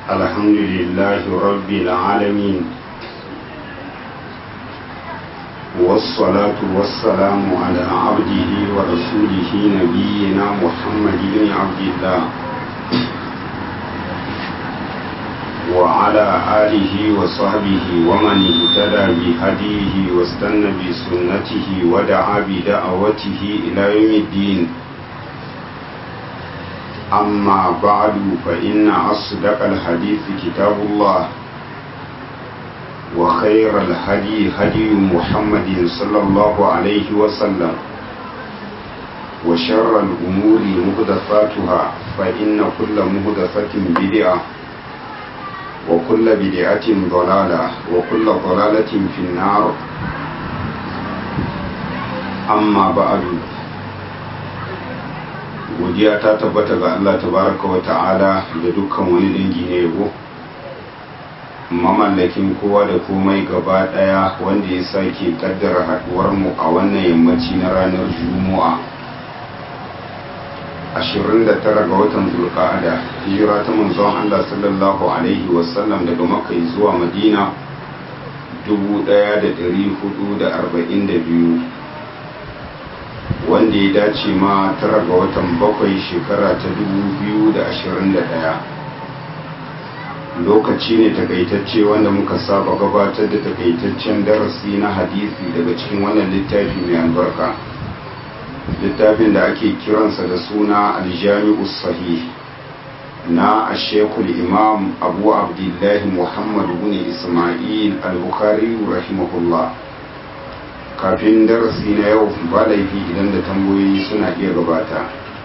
الحمد لله رب العالمين والصلاة والسلام على عبده ورسوله نبينا محمد بن عبد الله وعلى آله وصحبه ومن اهتدى بهديه واستنى بسنته ودعا بدعوته إلى يوم الدين أما بعد فإن أصدق الحديث كتاب الله وخير الهدي هدي محمد صلى الله عليه وسلم وشر الأمور مهدفاتها فإن كل مهدفة بدعة وكل بدعة ضلالة وكل ضلالة في النار أما بعد godiya ta tabbata ga Allah tabaraka wa ta'ala da dukkan wani dangi na yabo mamallakin kowa da komai gaba daya wanda ya sake kaddara haduwar mu a wannan yammaci na ranar juma'a 29 ga watan zulqa'ada hijira ta manzon Allah sallallahu alaihi wasallam daga makka zuwa madina 1442 wanda ya dace ma tara ga watan bakwai shekara ta 2021 lokaci ne takaitacce wanda muka saba gabatar da takaitaccen darasi na hadisi daga cikin wannan littafi mai albarka littafin da ake kiransa da suna aljami'u sahih na ashekul imam abu abdullahi muhammadu bin ismail al-bukhari rahimahullah kafin darasi na yau ba laifi idan da tambayoyi suna iya gabata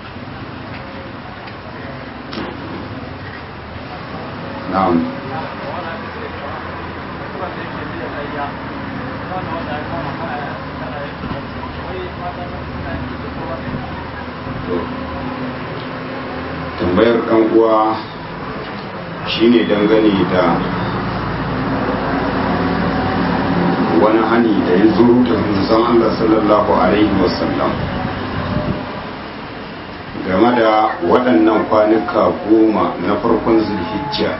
na'am tambayar kan uwa shine dangane da wani hani da ya zo da manzon Allah sallallahu alaihi wasallam game da waɗannan kwanuka goma na farkon zulhijja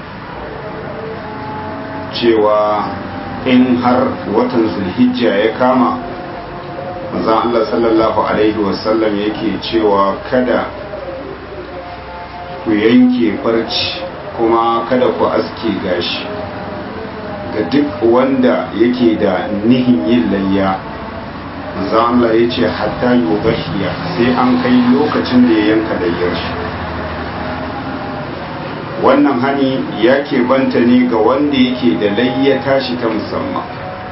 cewa in har watan zulhijja ya kama manzon Allah sallallahu alaihi wasallam yake cewa kada ku yanke farci kuma kada ku aske gashi ga duk wanda yake da nihin yin layya manzo Allah ya ce hatta yubahiya sai an kai lokacin da ya yanka layyar shi wannan hani ya banta ne ga wanda yake da layya tashi ta musamman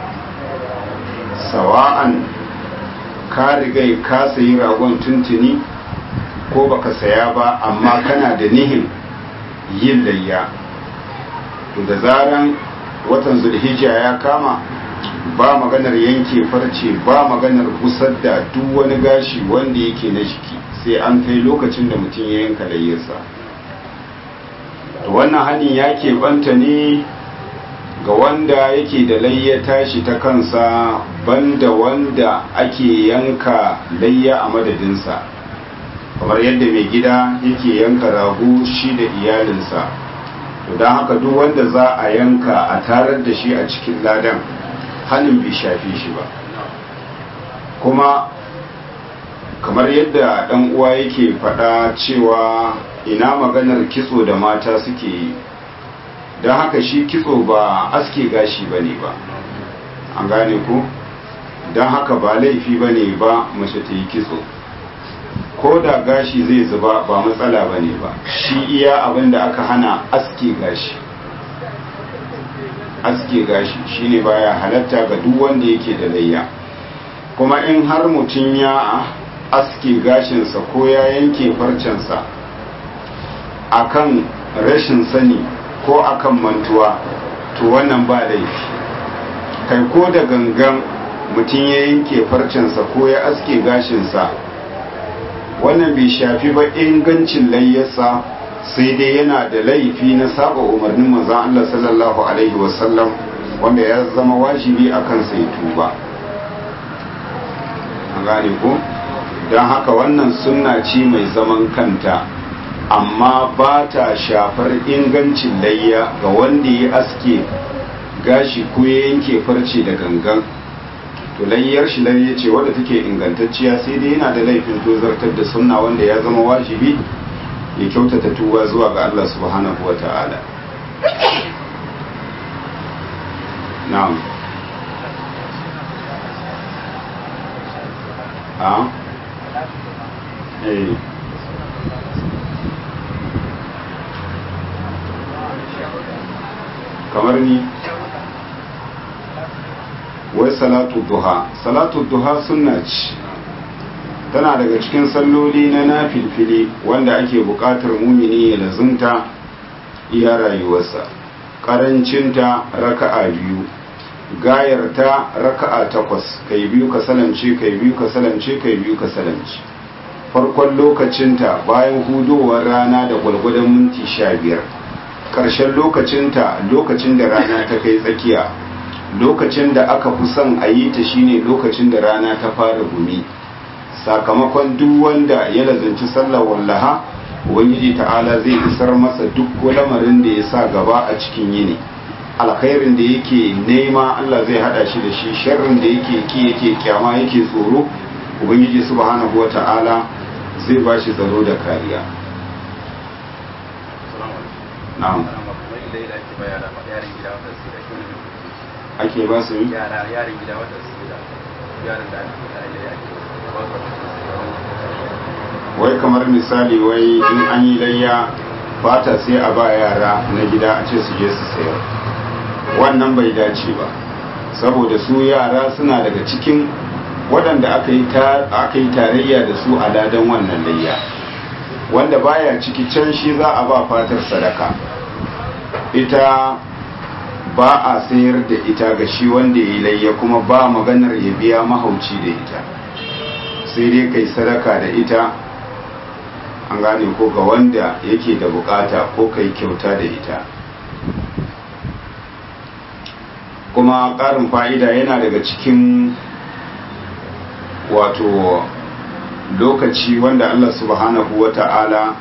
sawa'an ka riga ka sayi ragon tuntuni ko baka saya ba amma kana da nihin yin layya to da zaran watan zulhijja ya kama ba maganar yanke farce ba maganar busar da duk wani gashi wanda yake na jiki sai an kai lokacin da mutum ya yanka layyarsa to wannan hadin ya keɓanta ne ga wanda yake da layya tashi ta kansa banda wanda ake yanka layya a madadinsa kamar yadda mai gida yake yanka rago shi da iyalinsa to don haka duk wanda za a yanka a tarar da shi a cikin ladan hannun bai shafi shi ba kuma kamar yadda ɗan uwa yake faɗa cewa ina maganar kitso da mata suke yi don haka shi kitso ba aske gashi ba ne ba an gane ku don haka ba laifi ba ne ba mace ta yi kitso ko da gashi zai zuba ba matsala ba ne ba shi iya abin da aka hana aske gashi aske gashi shine baya halatta ga duk wanda yake da layya kuma in har mutum ya aske gashinsa ko ya yanke farcensa akan rashin sani ko akan mantuwa to wannan ba laifi kai ko da gangan mutum ya yanke farcensa ko ya aske gashinsa wannan bai shafi ba ingancin layyarsa sai dai yana da laifi na saba umarnin manzon Allah sallallahu alaihi wasallam wanda ya zama wajibi a kansa ya tuba an gane ko don haka wannan sunna ce mai zaman kanta amma ba ta shafar ingancin layya ga wanda ya aske gashi ko ya yanke farce da gangan to layyar shi layya ce wadda take ingantacciya sai dai yana da laifin tozartar da sunna wanda ya zama wajibi ya kyautata tuba zuwa ga Allah subhanahu wa ta'ala na'am a eh kamar ni wai salatu duha salatu duha sunna ce tana daga cikin salloli na nafilfili wanda ake buƙatar mumini ya lazumta iya rayuwarsa ƙarancinta raka'a biyu gayarta raka'a takwas kai biyu ka salamce kai biyu ka salamce kai biyu ka salamce farkon lokacinta bayan hudowar rana da gwalgwadon minti sha biyar ƙarshen lokacinta lokacin da rana ta kai tsakiya lokacin da aka fi son a yi ta shine lokacin da rana ta fara gumi sakamakon duk wanda ya lazanci sallar wallaha ubangiji ta'ala zai isar masa duk lamarin da ya sa gaba a cikin yini alkhairin da yake nema Allah zai hada shi da shi sharrin da yake ki yake kyama yake tsoro ubangiji subhanahu wata'ala zai ba shi tsaro da kariya na'am ake ba su yara yaran gida wata su da yaran da ake wai kamar misali wai in an yi layya fata sai a ba yara na gida a ce su je su sayar wannan bai dace ba saboda su yara suna daga cikin waɗanda aka yi tarayya da su a ladan wannan layya wanda baya ciki can shi za a ba fatar sadaka ita ba a sayar da ita ga shi wanda ya yi layya kuma ba maganar ya biya mahauci da ita sai dai kai sadaka da ita an gane ko ga wanda yake da bukata ko kai kyauta da ita kuma ƙarin fa'ida yana daga cikin wato lokaci wanda Allah subhanahu wa ta'ala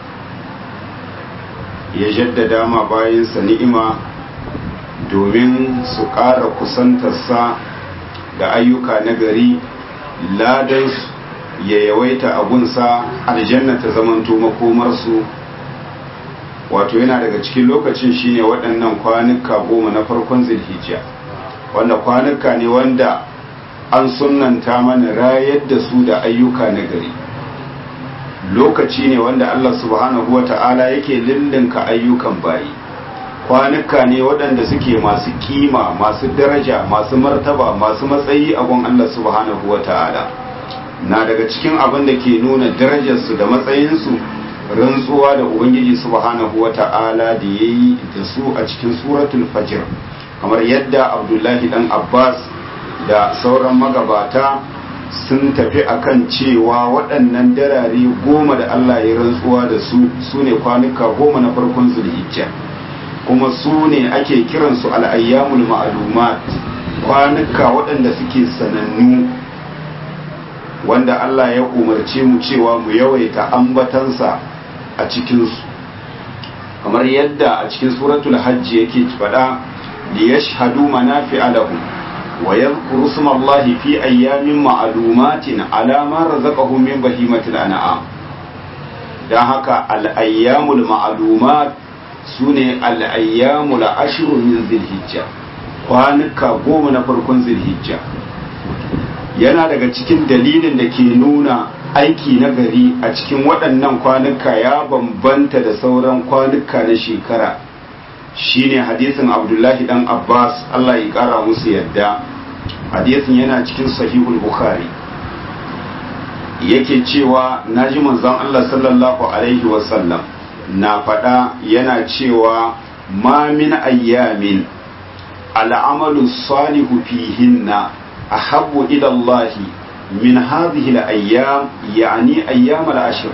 ya jaddada ma bayansa ni'ima domin su ƙara kusantarsa da ayyuka na gari ladansu ya yawaita abunsa aljanna ta zamanto makomarsu wato yana daga cikin lokacin shine waɗannan kwanuka goma na farkon zilhijja wanda kwanuka ne wanda an sunanta mana rayar da su da ayyuka na gari lokaci ne wanda Allah subhanahu wata'ala yake lullunka ayyukan bayi kwanuka ne waɗanda suke masu kima masu daraja masu martaba masu matsayi a gun Allah subhanahu wata'ala na daga cikin abin da ke nuna darajarsu da matsayinsu rantsuwa da ubangiji subhanahu wata'ala da ya yi da su a cikin suratul fajr kamar yadda abdullahi dan abbas da sauran magabata sun tafi akan cewa waɗannan darare goma da allah ya rantsuwa da su su ne kwanuka goma na farkon zulhijja kuma su ne ake kiransu al'ayyamul ma'alumat kwanuka waɗanda suke sanannu wanda Allah ya umarce mu cewa mu yawaita ambatansa a cikinsu kamar yadda a cikin suratul hajji yake faɗa li yashhadu manafi'a lahum wa yadhkuru smallahi fi ayyamin ma'lumatin ala ma razaqahum min bahimatil an'am dan haka al-ayyamul ma'lumat sune al-ayyamul ashru min zilhijja kwanuka goma na farkon zilhijja yana daga cikin dalilin da ke nuna aiki na gari a cikin waɗannan kwanuka ya bambanta da sauran kwanuka na shekara shine hadisin abdullahi dan abbas allah ya ƙara musu yadda hadisin yana cikin sahihul bukhari yake cewa na ji manzon allah sallallahu alaihi wasallam na faɗa yana cewa ma min ayyamin al'amalu salihu fihinna أحب إلى الله من هذه الأيام يعني أيام العشر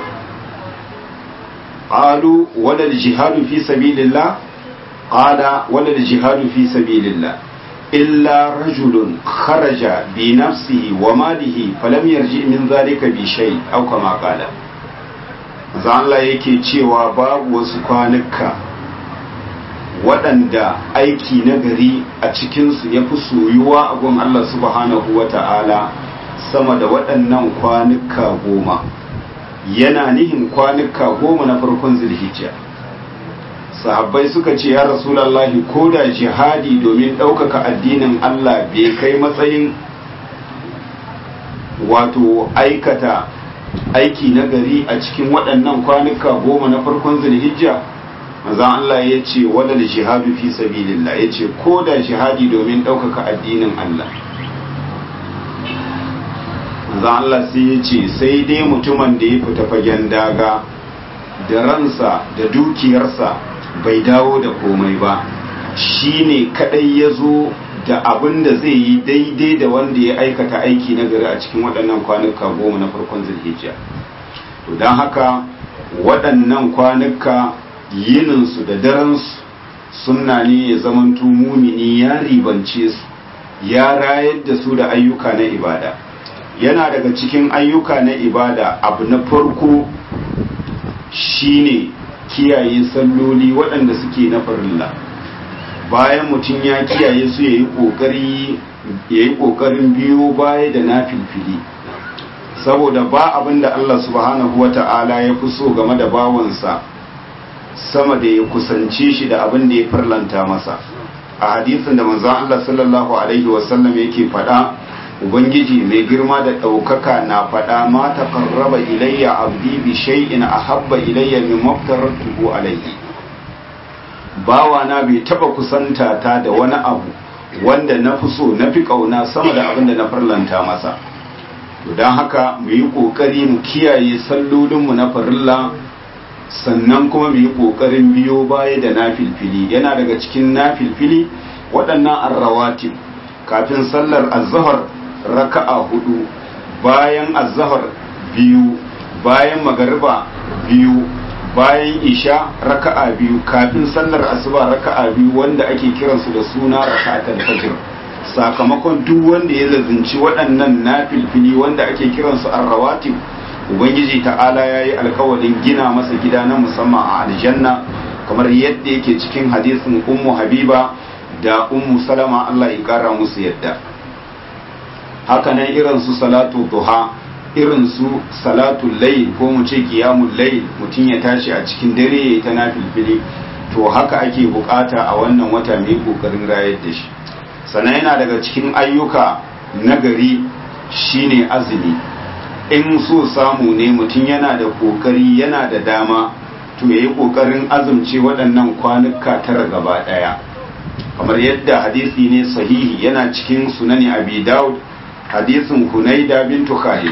قالوا ولا الجهاد في سبيل الله قال ولا الجهاد في سبيل الله إلا رجل خرج بنفسه وماله فلم يرجع من ذلك بشيء أو كما قال Allah yake cewa babu wasu kwanuka waɗanda aiki na gari a cikinsu ya fi soyuwa a gun Allah subhanahu wa ta'ala sama da waɗannan kwanuka goma yana nihin kwanuka goma na farkon zilhijja sahabbai suka ce ya rasulallahi ko da jihadi domin ɗaukaka addinin Allah bai kai matsayin wato aikata aiki na gari a cikin waɗannan kwanuka goma na farkon zulhijja maza Allah ya ce wadal jihadu fi sabilillah ya ce ko da jihadi domin ɗaukaka addinin Allah maza Allah sai ya ce sai dai mutumin da ya fita fagen daga da ransa da dukiyarsa bai dawo da komai ba shi ne kaɗai ya zo da abin da zai yi daidai da wanda ya aikata aiki na gari a cikin waɗannan kwanuka goma na farkon zulhijja to don haka waɗannan kwanuka yininsu da daransu sunna ne ya zamanto mumini ya ribance su ya rayar da su da ayyuka na ibada yana daga cikin ayyuka na ibada abu na farko shine kiyaye salloli waɗanda suke na farilla bayan mutum ya kiyaye su ya yi ƙoƙarin biyo baya da na filfili saboda ba abin da Allah subhanahu wata'ala ya fi so game da bawansa sama da ya kusance shi da abin da ya farlanta masa a hadisin da manzon Allah sallallahu alaihi wasallam yake faɗa ubangiji mai girma da ɗaukaka na faɗa ma taqarraba ilayya abdi bi shay'in ahabba ilayya mimma aftaratuhu alayhi bawa na bai taba kusanta ta da wani abu wanda na fi so na fi kauna sama da abin da na farlanta masa don haka mu yi kokari mu kiyaye sallolinmu na farilla sannan kuma mu yi kokarin biyo baya da na filfili yana daga cikin na filfili waɗannan arrawatin kafin sallar azhar raka'a hudu bayan azhar biyu bayan magariba biyu bayan isha raka'a biyu kafin sallar asuba raka'a biyu wanda ake kiransu da suna raka'atul fajr sakamakon duk wanda ya lazinci waɗannan nafilfili wanda ake kiransu arrawatib ubangiji ta'ala ya yi alkawarin gina masa gida na musamman a aljanna kamar yadda yake cikin hadisin ummu habiba da ummu salama allah ya kara musu yadda hakanan irin su salatu duha irin su salatul layl ko mu ce qiyamul layl mutum ya tashi a cikin dare yayi ta nafilfili to haka ake bukata a wannan wata mai kokarin rayar da shi sannan yana daga cikin ayyuka nagari shine azumi in so samu ne mutum yana da kokari yana da dama to yayi kokarin azumce waɗannan kwanuka tara gaba ɗaya kamar yadda hadisi ne sahihi yana cikin sunani abi daud hadisin hunaida bintu khalid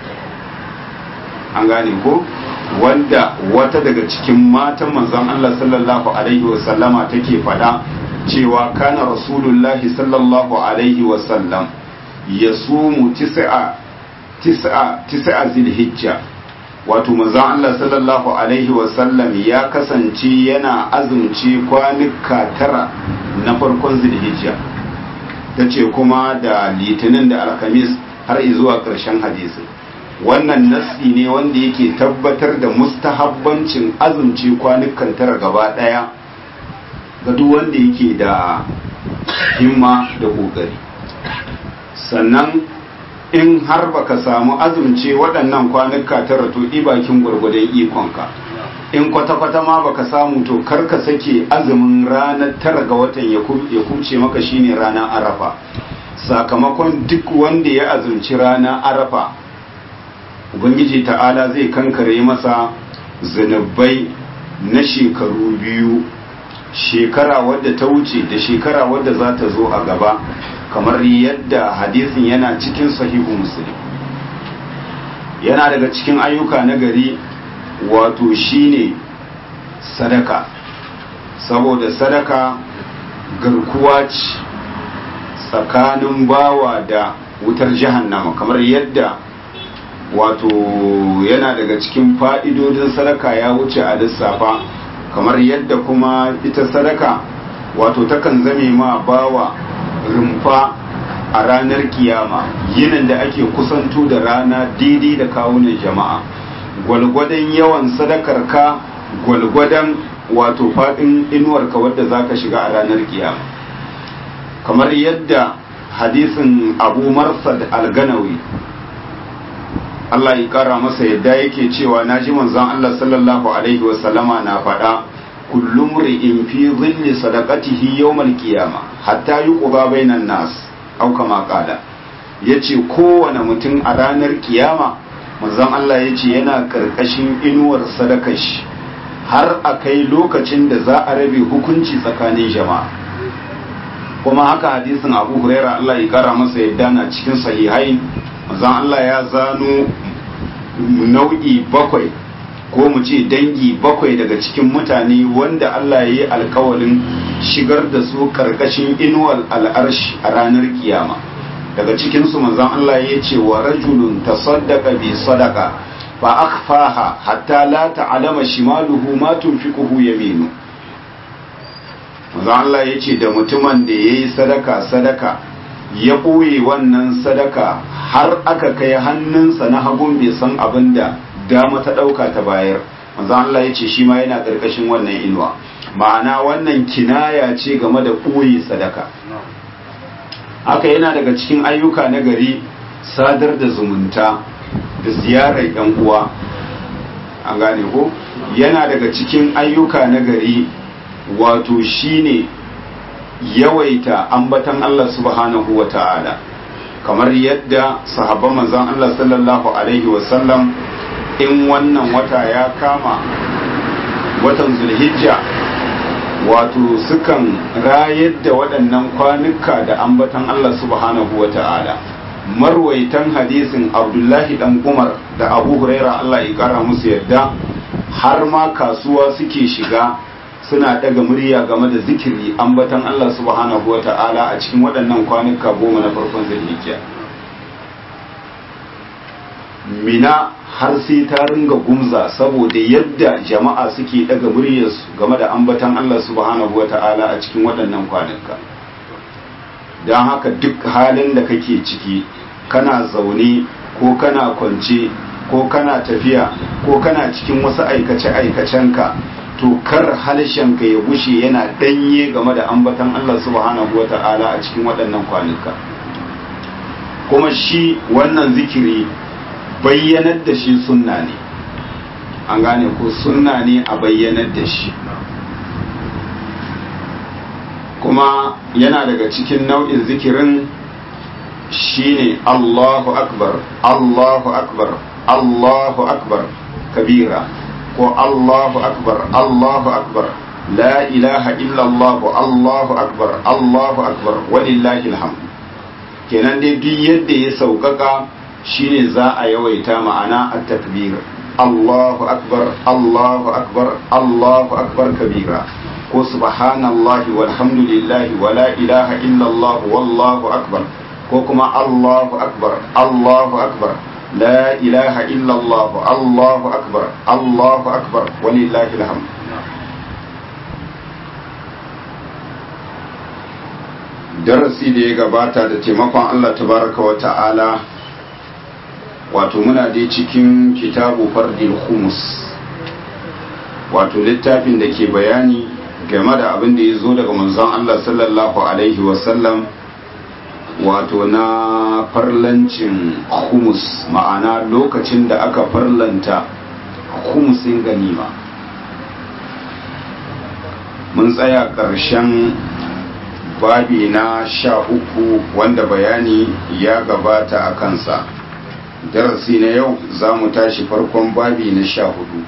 an gane ko wanda wata daga cikin matan manzon Allah sallallahu alaihi wasallama take fada cewa kana rasulullahi sallallahu alaihi wasallam ya sumu tis'a tis'a tis'a zilhijja wato manzon Allah sallallahu alaihi wasallam ya kasance yana azumci kwanuka tara na farkon zilhijja tace kuma da litinin da alhamis har zuwa ƙarshen hadisin wannan nassi ne wanda yake tabbatar da mustahabbancin azumci kwanukan tara gaba daya ga duk wanda yake da himma da kokari sannan in har baka samu azumce waɗannan kwanuka tara to bakin gwargwadon ikonka in kwata-kwata ma baka samu to kar ka sake azumin ranar tara ga watan ya kuce maka shine ranar arafa sakamakon duk wanda ya azumci ranar arafa ubangiji ta'ala zai kankare masa zunubai na shekaru biyu shekara wadda ta wuce da shekara wadda za ta zo a gaba kamar yadda hadisin yana cikin sahihu muslim yana daga cikin ayyuka na gari wato shine sadaka saboda sadaka garkuwa ce tsakanin bawa da wutar jahannama kamar yadda wato yana daga cikin fa'idodin sadaka ya wuce a lissafa kamar yadda kuma ita sadaka wato takan zame ma bawa rumfa a ranar kiyama yinin da ake kusanto da rana daidai da kawunan jama'a gwalgwadon yawan sadakarka gwalgwadon wato faɗin inuwarka wadda za ka shiga a ranar kiyama kamar yadda hadisin abu marsad alganawi Allah ya kara masa yadda yake cewa na ji manzon Allah sallallahu alaihi wasallama na faɗa kullum ri'in fi zilli sadaqatihi yawmal qiyama hatta yuqba bainan nas au kama qala yace kowane mutum a ranar kiyama manzon Allah yace yana karkashin inuwar sadakar shi har a kai lokacin da za a rabe hukunci tsakanin jama'a kuma haka hadisin abu huraira Allah ya kara masa yadda na cikin sahihai manzon Allah ya zano nau'i bakwai ko mu ce dangi bakwai daga cikin mutane wanda Allah ya yi alkawalin shigar da su karkashin inuwar al'arshi a ranar kiyama daga cikinsu manzon Allah ya ce wa rajulun tasaddaqa bi sadaqa fa akhfaha hatta la ta'lama shimaluhu ma tunfiquhu yaminu manzon Allah ya ce da mutumin da yayi sadaka sadaka ya ɓoye wannan sadaka har aka kai hannunsa na hagun bai san abin da dama ta ɗauka ta bayar manzo Allah ya ce shi ma yana ƙarƙashin wannan inuwa ma'ana wannan kinaya ce game da ɓoye sadaka haka yana daga cikin ayyuka na gari sadar da zumunta da ziyarar yan uwa an gane ko yana daga cikin ayyuka na gari wato shine yawaita ambatan Allah subhanahu wa ta'ala kamar yadda sahabban manzon Allah sallallahu alaihi wasallam in wannan wata ya kama watan zulhijja wato sukan rayar da waɗannan kwanuka da ambatan Allah subhanahu wa ta'ala marwaitan hadisin abdullahi dan umar da abu huraira Allah ya kara musu yadda har ma kasuwa suke shiga suna daga murya game da zikiri ambatan Allah subhanahu wa ta'ala a cikin waɗannan kwanuka goma na farkon zulhijja mina har sai ta ringa gumza saboda yadda jama'a suke daga muryarsu game da ambatan Allah subhanahu wa ta'ala a cikin waɗannan kwanuka don haka duk halin da kake ciki kana zaune ko kana kwance ko kana tafiya ko kana cikin wasu aikace-aikacenka to kar halshenka ya bushe yana ɗanye game da ambatan Allah subhanahu wa ta'ala a cikin waɗannan kwanuka kuma shi wannan zikiri bayyanar da shi sunna ne an gane ko sunna ne a bayyanar da shi kuma yana daga cikin nau'in zikirin shine Allahu akbar Allahu akbar Allahu akbar kabira ko Allahu akbar Allahu akbar la ilaha illallah Allahu akbar Allahu akbar walillahi alhamd kenan dai duk yadda ya sauƙaƙa shine za a yawaita ma'ana at-takbir Allahu akbar Allahu akbar Allahu akbar kabira ko subhanallahi walhamdulillahi wala ilaha illallah wallahu akbar ko kuma Allahu akbar Allahu akbar la ilaha illallah Allahu akbar Allahu akbar walillahi alhamd darasi da ya gabata da taimakon Allah tabaraka wa ta'ala wato muna dai cikin kitabu fardil humus wato littafin da ke bayani game da abin da ya zo daga manzon Allah sallallahu alaihi wasallam wato na farlancin humus ma'ana lokacin da aka farlanta humusin ganima mun tsaya ƙarshen babi na sha uku wanda bayani ya gabata a kansa darasi na yau za mu tashi farkon babi na sha hudu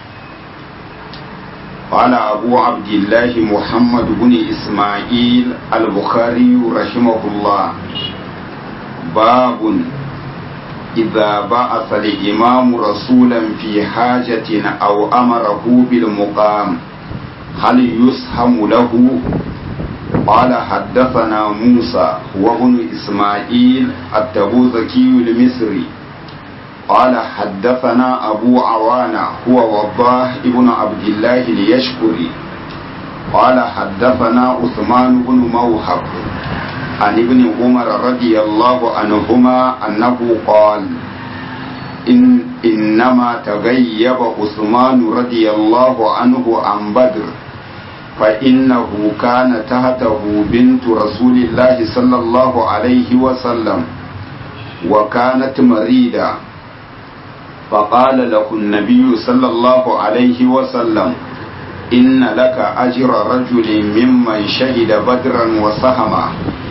قال أبو عبد الله محمد بن إسماعيل البخاري رحمه الله باب إذا بعث الإمام رسولا في حاجة أو أمره بالمقام هل يسهم له قال حدثنا موسى وابن إسماعيل التبوذكي المصري قال حدثنا أبو عوانة هو وضاه ابن عبد الله ليشكري قال حدثنا عثمان بن موهب عن ابن عمر رضي الله عنهما أنه قال إن إنما تغيب عثمان رضي الله عنه عن بدر فإنه كان تحته بنت رسول الله صلى الله عليه وسلم وكانت مريدة فقال له النبي صلى الله عليه وسلم إن لك أجر رجل ممن شهد بدرا وسهما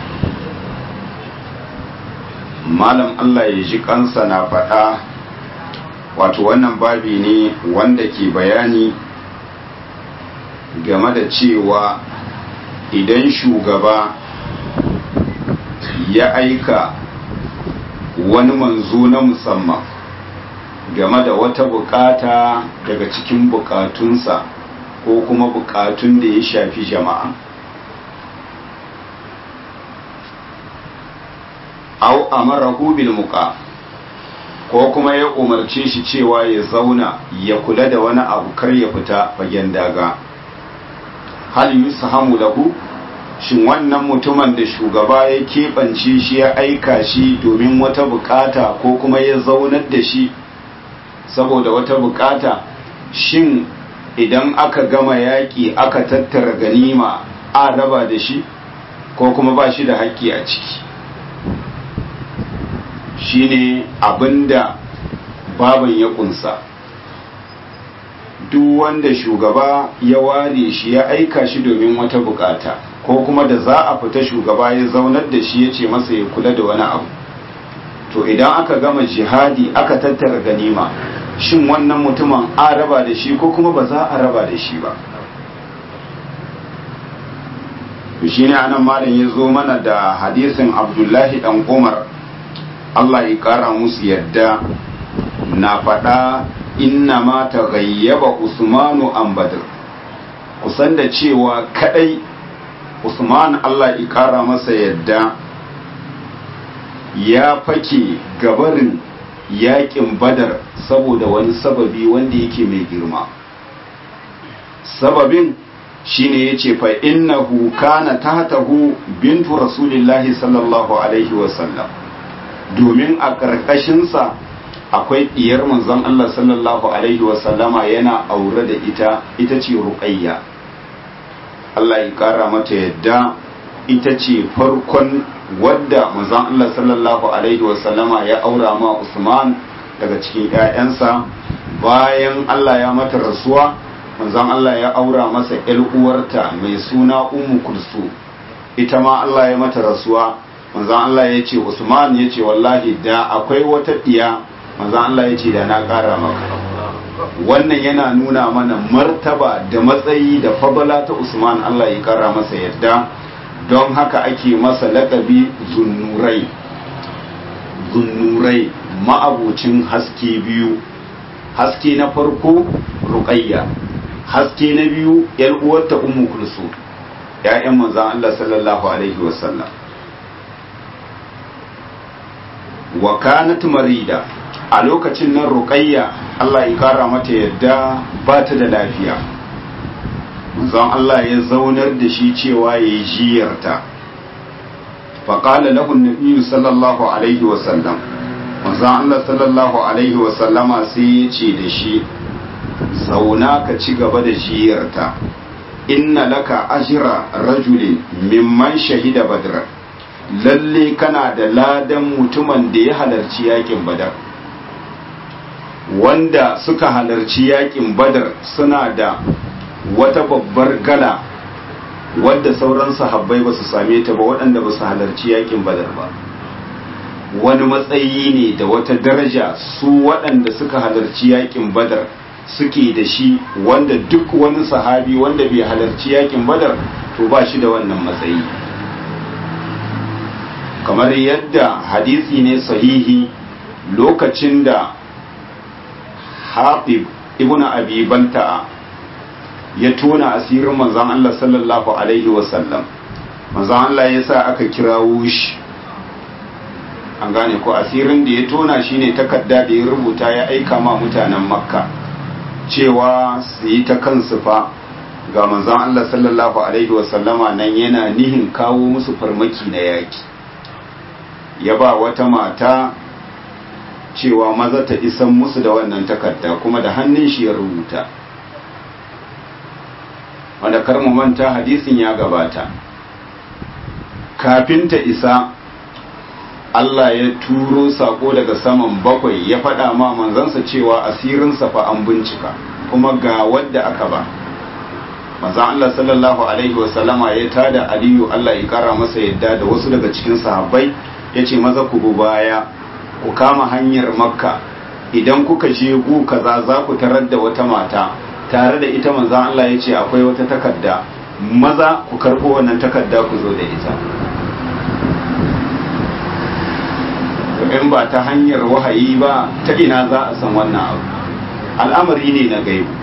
malam Allah ya ji kansa na faɗa wato wannan babi ne wanda ke bayani game da cewa idan shugaba ya aika wani manzo na musamman game da wata bukata daga cikin bukatunsa ko kuma bukatun da ya shafi jama'a au amarahu bil muqa ko kuma ya umarce shi cewa ya zauna ya kula da wani abu kar ya fita fagen daga hal yusahamu lahu shin wannan mutumin da shugaba ya keɓance shi ya aika shi domin wata bukata ko kuma ya zaunar da shi saboda wata bukata shin idan aka gama yaƙi aka tattara ganima a raba da shi ko kuma ba shi da haƙƙi a ciki shine abinda baban ya kunsa duk wanda shugaba ya ware shi ya aika shi domin wata bukata ko kuma da za a fita shugaba ya zaunar da shi ya ce masa ya kula da wani abu to idan aka gama jihadi aka tattara ganima shin wannan mutumin a raba da shi ko kuma ba za a raba da shi ba shi ne anan malam ya zo mana da hadisin abdullahi dan umar Allah ya ƙara musu yadda na faɗa inna ma ta gayyaba Usmanu an Badr kusan da cewa kadai Usman Allah ya ƙara masa yadda ya fake gabarin yakin Badar saboda wani sababi wanda yake mai girma sababin shine yace fa innahu kana tahtahu bintu rasulillahi sallallahu alaihi wasallam domin a ƙarƙashinsa akwai ɗiyar manzon Allah sallallahu Alaihi wasallama yana aure da ita ita ce ruƙayya Allah ya ƙara mata yadda ita ce farkon wadda manzon Allah sallallahu Alaihi wasallama ya aura ma Usman daga cikin ‘ya'yansa bayan Allah ya mata rasuwa manzon Allah ya aura masa ‘yar uwarta mai suna Ummu Kulsu ita ma Allah ya mata rasuwa manzan Allah ya ce Usman ya ce wallahi da akwai wata ɗiya manzan Allah ya ce da na ƙara maka wannan yana nuna mana martaba da matsayi da fabala ta Usman Allah ya ƙara masa yadda don haka ake masa laƙabi zunnurai zunnurai ma'abucin haske biyu haske na farko ruƙayya haske na biyu ‘yar uwarta ummu kulsu ‘ya'yan manzan Allah sallallahu alaihi wasallam wa kanat marida a lokacin nan ruqayya Allah ya kara mata yadda ba ta da lafiya manzon Allah ya zaunar da shi cewa ya yi jiyarta fa qala lahu an sallallahu alaihi wa sallam manzon Allah sallallahu alaihi wa sallama sai ya ce da shi zauna ka ci gaba da jiyarta inna laka ajra rajulin mimman shahida badra lalle kana da ladan mutumin da ya halarci yakin badar wanda suka halarci yakin badar suna da wata babbar gala wadda sauran sahabbai ba su same ta ba waɗanda ba su halarci yakin badar ba wani matsayi ne da wata daraja su waɗanda suka halarci yakin badar suke da shi wanda duk wani sahabi wanda bai halarci yakin badar to ba shi da wannan matsayi kamar yadda hadisi ne sahihi lokacin da hafiz ibn abi balta'a ya tona asirin manzon Allah sallallahu alaihi wasallam manzon Allah ya sa aka kirawo shi an gane ko asirin da ya tona shine takarda da ya rubuta ya aika ma mutanen makka cewa su yi ta kansu fa ga manzon Allah sallallahu alaihi wasallama nan yana nihin kawo musu farmaki na yaki ya ba wata mata cewa maza ta isan musu da wannan takarda kuma da hannun shi ya rubuta wanda kar mu manta hadisin ya gabata kafin ta isa Allah ya turo sako daga saman bakwai ya faɗa ma manzansa cewa asirinsa fa an bincika kuma ga wadda aka ba manzan Allah sallallahu alaihi wasallama ya tada aliyu Allah ya kara masa yadda da wasu daga cikin sahabbai ya ce maza ku baya ku kama hanyar makka idan kuka je gu kaza za ku tarar da wata mata tare da ita manzan Allah ya ce akwai wata takarda maza ku karɓo wannan takarda ku zo da ita in ba ta hanyar wahayi ba ta ina za a san wannan abu al'amari ne na gaibu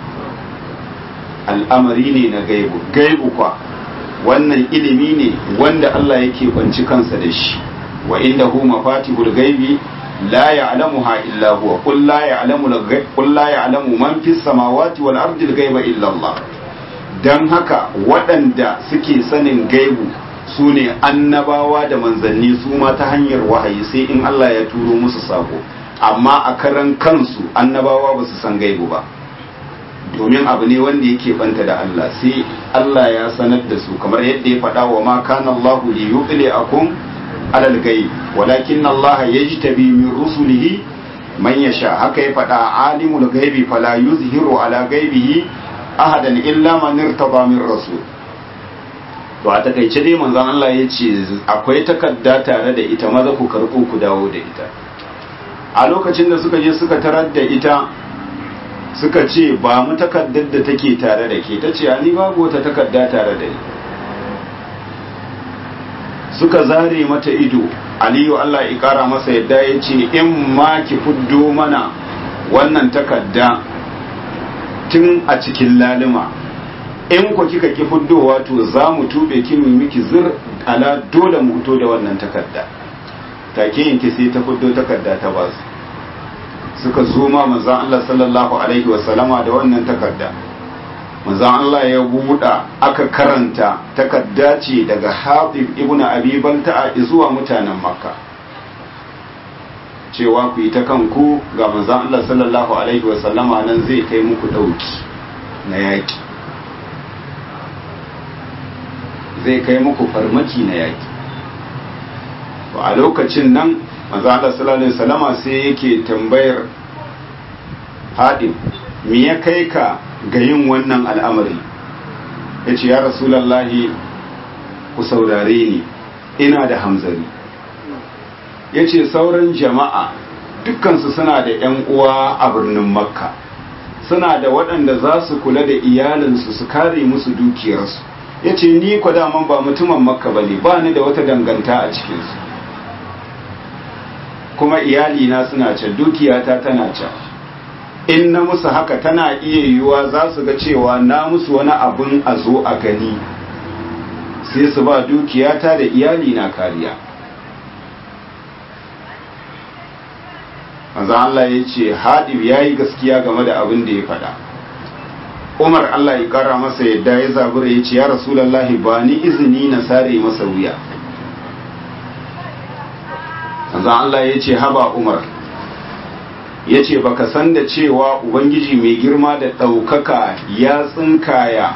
al'amari ne na gaibu gaibu kwa wannan ilimi ne wanda Allah yake kwanci kansa da shi wa inda hu mafatihul gaibi la ya'lamuha illa huwa qul la ya'lamu qul la ya'lamu man fis samawati wal ardi al ghaiba illa Allah dan haka waɗanda suke sanin gaibu su ne annabawa da manzanni su ma ta hanyar wahayi sai in Allah ya turo musu sako amma a karan kansu annabawa ba su san gaibu ba domin abu ne wanda yake banta da Allah sai Allah ya sanar da su kamar yadda ya faɗa wa ma kana Allahu li yuqli akum alal ghaib walakin Allah yajtabi min rusulihi man yasha haka ya faɗa alimul ghaibi fala yuzhiru ala ghaibihi ahadan illa man irtaba min rasul to a takaice dai manzon Allah ya ce akwai takarda tare da ita maza ku karɓo ku dawo da ita a lokacin da suka je suka tarar da ita suka ce ba mu takardar da take tare da ke ta ce ni babu wata takarda tare da ni suka zare mata ido aliyu Allah ya kara masa yadda ya ce in ma ki fuddo mana wannan takarda tun a cikin lalima in ku kika ki fuddowa to za mu tube ki mu miki zir ala dole mu fito da wannan takarda take yanke sai ta fuddo takarda ta ba su suka zo ma manzon Allah sallallahu alaihi wa sallama da wannan takarda manzon Allah ya buɗa aka karanta takarda ce daga Hatib ibn Abi Balta'a zuwa mutanen Makka cewa ku yi ta kanku ga manzon Allah sallallahu alaihi wa sallama nan zai kai muku dauki na yaki zai kai muku farmaki na yaki a lokacin nan manzo Allah sallallahu alaihi wasallama sai yake tambayar hadim me ya kai ka ga yin wannan al'amari yace ya rasulullahi ku saurare ni ina da hamzari yace sauran jama'a dukkansu suna da yan uwa a birnin makka suna da waɗanda za su kula da iyalinsu su kare musu dukiyarsu yace ni kwa daman ba mutumin makka bane ba ni da wata danganta a cikinsu kuma iyalina suna can dukiyata tana can in na musu haka tana iya yiwuwa za su ga cewa na musu wani abin a zo a gani sai su ba dukiyata da iyalina kariya manzo Allah ya ce haɗib ya yi gaskiya game da abin da ya faɗa umar Allah ya ƙara masa yadda ya zabura ya ce ya rasulallahi ba ni izini na sare masa wuya manzon Allah ya ce haba Umar ya ce baka san da cewa Ubangiji mai girma da ɗaukaka ya tsinkaya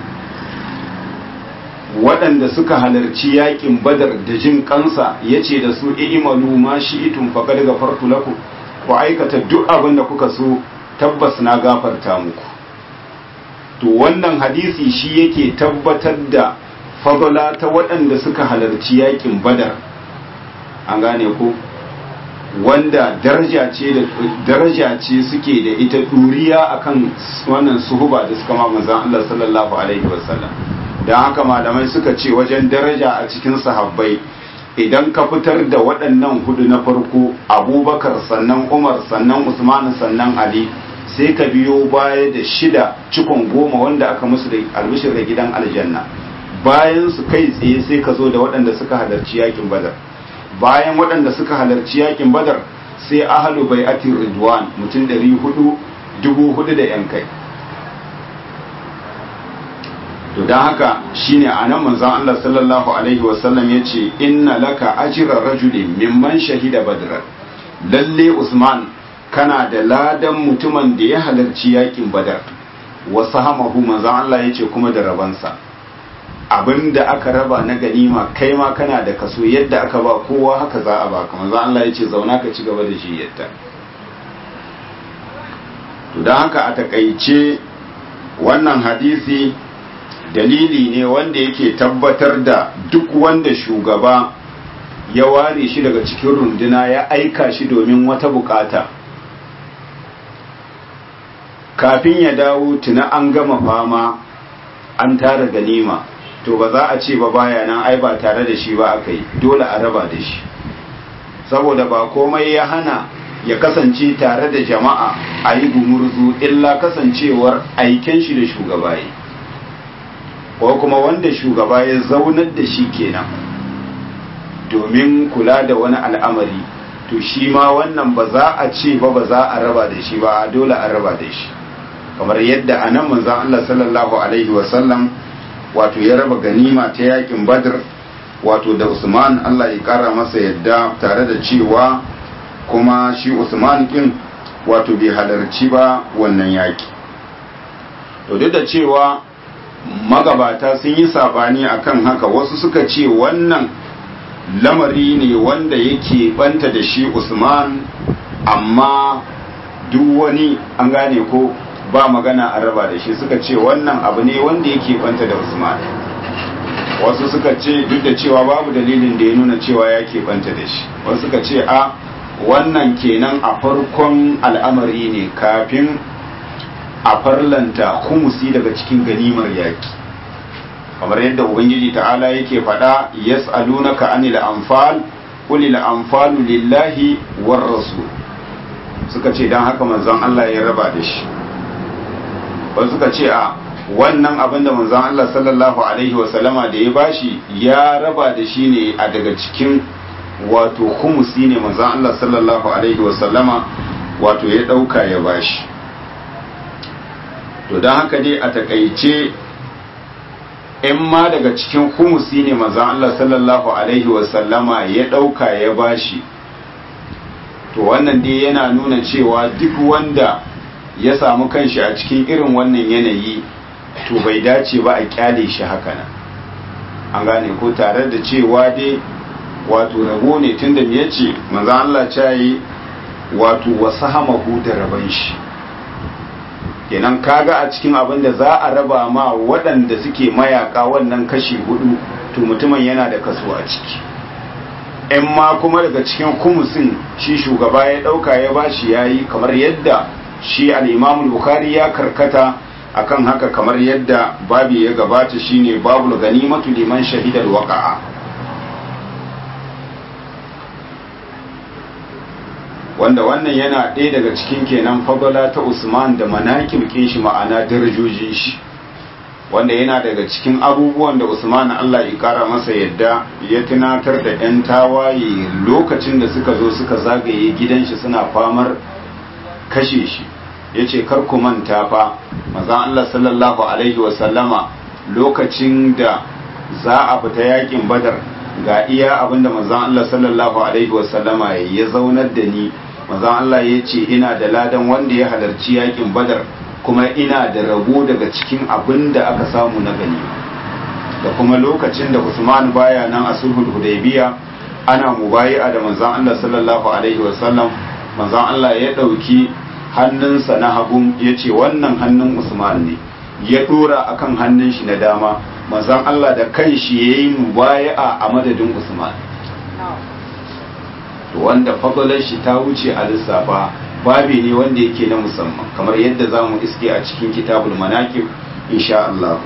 waɗanda suka halarci yakin badar da jin kansa ya ce da su imalu ma shi itun faƙa daga fartu laku ku aikata duk abin da kuka so tabbas na gafarta muku to wannan hadisi shi yake tabbatar da fadala ta waɗanda suka halarci yakin badar an gane ko wanda daraja ce da daraja ce suke da ita duriya akan wannan suhuba da suka ma manzon Allah sallallahu alaihi wasallam dan haka malamai suka ce wajen daraja a cikin sahabbai idan ka fitar da waɗannan hudu na farko abubakar sannan umar sannan usman sannan ali sai ka biyo baya da shida cikon goma wanda aka musu da albishir da gidan aljanna bayan su kai tsaye sai ka zo da waɗanda suka halarci yakin badar bayan waɗanda suka halarci yakin badar sai ahalu bai ati ridwan mutum ɗari hudu dubu hudu da yan kai to don haka shine a nan manzon Allah sallallahu alaihi wasallam ya ce inna laka ajira rajulin mimman shahida badran lalle usman kana da ladan mutumin da ya halarci yakin badar wasu hamahu manzan Allah ya ce kuma da rabansa abinda aka raba na ganima kai ma kana da kaso yadda aka ba kowa haka za a baka manzan Allah ya ce zauna ka ci gaba da shi yadda to don haka a takaice wannan hadisi dalili ne wanda yake tabbatar da duk wanda shugaba ya ware shi daga cikin runduna ya aika shi domin wata bukata kafin ya dawo tuna an gama fama an tara ganima to ba za a ce ba baya nan ai ba tare da shi ba aka yi dole a raba da shi saboda ba komai ya hana ya kasance tare da jama'a a yi gumurzu illa kasancewar aiken shi da shugaba yi ko kuma wanda shugaba ya zaunar da shi kenan domin kula da wani al'amari to shi ma wannan ba za a ce ba ba za a raba da shi ba dole a raba da shi kamar yadda a nan manzan Allah sallallahu alaihi wasallam wato ya raba ganima ta yakin badr wato da usman Allah ya kara masa yadda tare da cewa kuma shi usman kin wato bai halarci ba wannan yaki to duk da cewa magabata sun yi sabani akan haka wasu suka ce wannan lamari ne wanda yake banta da shi usman amma duk wani an gane ko ba magana a raba da shi suka ce wannan abu ne wanda yake banta da usman wasu suka ce duk da cewa babu dalilin da ya nuna cewa ya banta da shi wasu suka ce a wannan kenan a farkon al'amari ne kafin a farlanta humusi daga cikin ganimar yaki kamar yadda ubangiji ta'ala yake faɗa yas'alunaka anil anfal qul lil anfalu lillahi war rasul suka ce dan haka manzon Allah ya raba da shi wasu suka ce a wannan abin da manzon Allah sallallahu alaihi wasallama da ya bashi ya raba da shi ne a daga cikin wato humusi ne manzon Allah sallallahu alaihi wasallama wato ya ɗauka ya bashi to don haka dai a takaice in ma daga cikin humusi ne manzon Allah sallallahu alaihi wasallama ya ɗauka ya bashi to wannan dai yana nuna cewa duk wanda ya samu kanshi a cikin irin wannan yanayi to bai dace ba a kyale shi haka nan an gane ko tare da cewa dai wato rabo ne tunda me yace manzo Allah ya yi wato wasahamahu da raban shi kenan kaga a cikin abin da za a raba ma waɗanda suke mayaka wannan kashi hudu to mutumin yana da kaso a ciki in ma kuma daga cikin kumusin shi shugaba ya ɗauka ya bashi yayi kamar yadda shi al-Imam Bukhari ya karkata akan haka kamar yadda babi ya gabata shine babul ganimatu liman shahidal waqa'a wanda wannan yana ɗaya daga cikin kenan fadala ta Usman da manakib shi ma'ana darajojin shi wanda yana daga cikin abubuwan da Usman Allah ya kara masa yadda ya tunatar da 'yan tawaye lokacin da suka zo suka zagaye gidan shi suna famar kashe shi ya ce ku manta fa mazan Allah sallallahu Alaihi wasallama lokacin da za a fita yakin badar ga iya abinda mazan Allah sallallahu Alaihi wasallama ya zaunar da ni mazan Allah ya ce ina da ladan wanda ya halarci yakin badar kuma ina da rabo daga cikin abin da aka samu na gani da kuma lokacin da Usman baya nan a sulhul hudaybiya ana mubayi'a da manzon Allah sallallahu alaihi wasallam manzon Allah ya dauki hannunsa na hagun ya ce wannan hannun Usman ne ya dora akan hannun shi na dama manzon Allah da kanshi yayi mubayi'a a madadin Usman to wanda fadalar shi ta wuce a lissafa babi ne wanda yake na musamman kamar yadda za mu iske a cikin kitabul manaqib insha Allah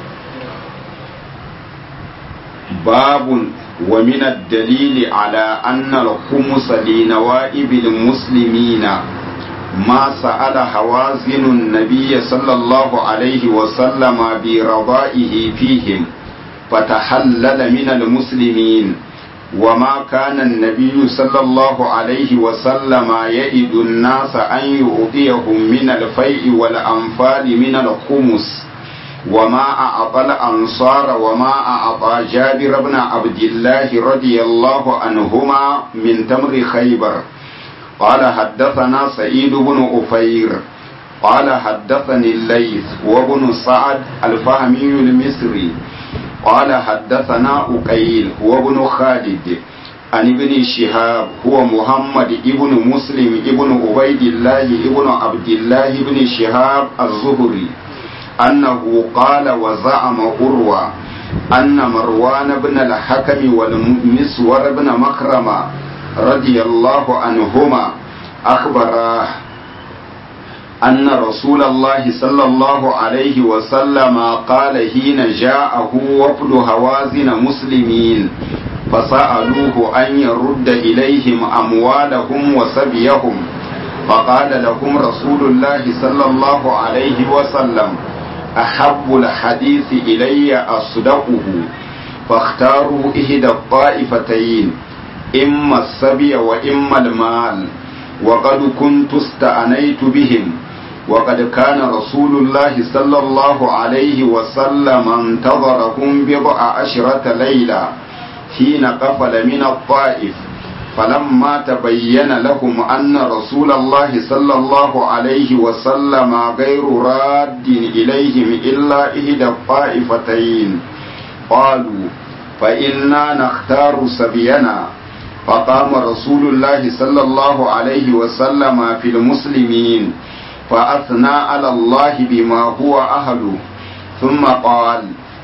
babun wa min ad-dalili ala anna al-khumus li nawaibil muslimina ما سأل حوازن النبي صلى الله عليه وسلم برضائه فيهم فتحلل من المسلمين وما كان النبي صلى الله عليه وسلم يئد الناس أن يؤذيهم من الفيء والأنفال من الخمس وما أعطى الأنصار وما أعطى جابر بن عبد الله رضي الله عنهما من تمر خيبر قال حدثنا سعيد بن أفير قال حدثني الليث وابن سعد الفهمي المصري قال حدثنا أقيل وابن خالد عن ابن شهاب هو محمد ابن مسلم ابن عبيد الله ابن عبد الله بن شهاب الزهري أنه قال وزعم أروى أن مروان بن الحكم والمسور بن مكرمة رضي الله عنهما أخبراه أن رسول الله صلى الله عليه وسلم قال حين جاءه وفد هوازن مسلمين فسألوه أن يرد إليهم أموالهم وسبيهم فقال لهم رسول الله صلى الله عليه وسلم أحب الحديث إلي أصدقه فاختاروا إحدى الطائفتين إما السبي وإما المال وقد كنت استأنيت بهم وقد كان رسول الله صلى الله عليه وسلم انتظرهم بضع عشرة ليلة حين قفل من الطائف فلما تبين لهم أن رسول الله صلى الله عليه وسلم غير راد إليهم إلا إحدى الطائفتين قالوا فإنا نختار سبينا فقام رسول الله صلى الله عليه وسلم في المسلمين فأثنى على الله بما هو أهله ثم قال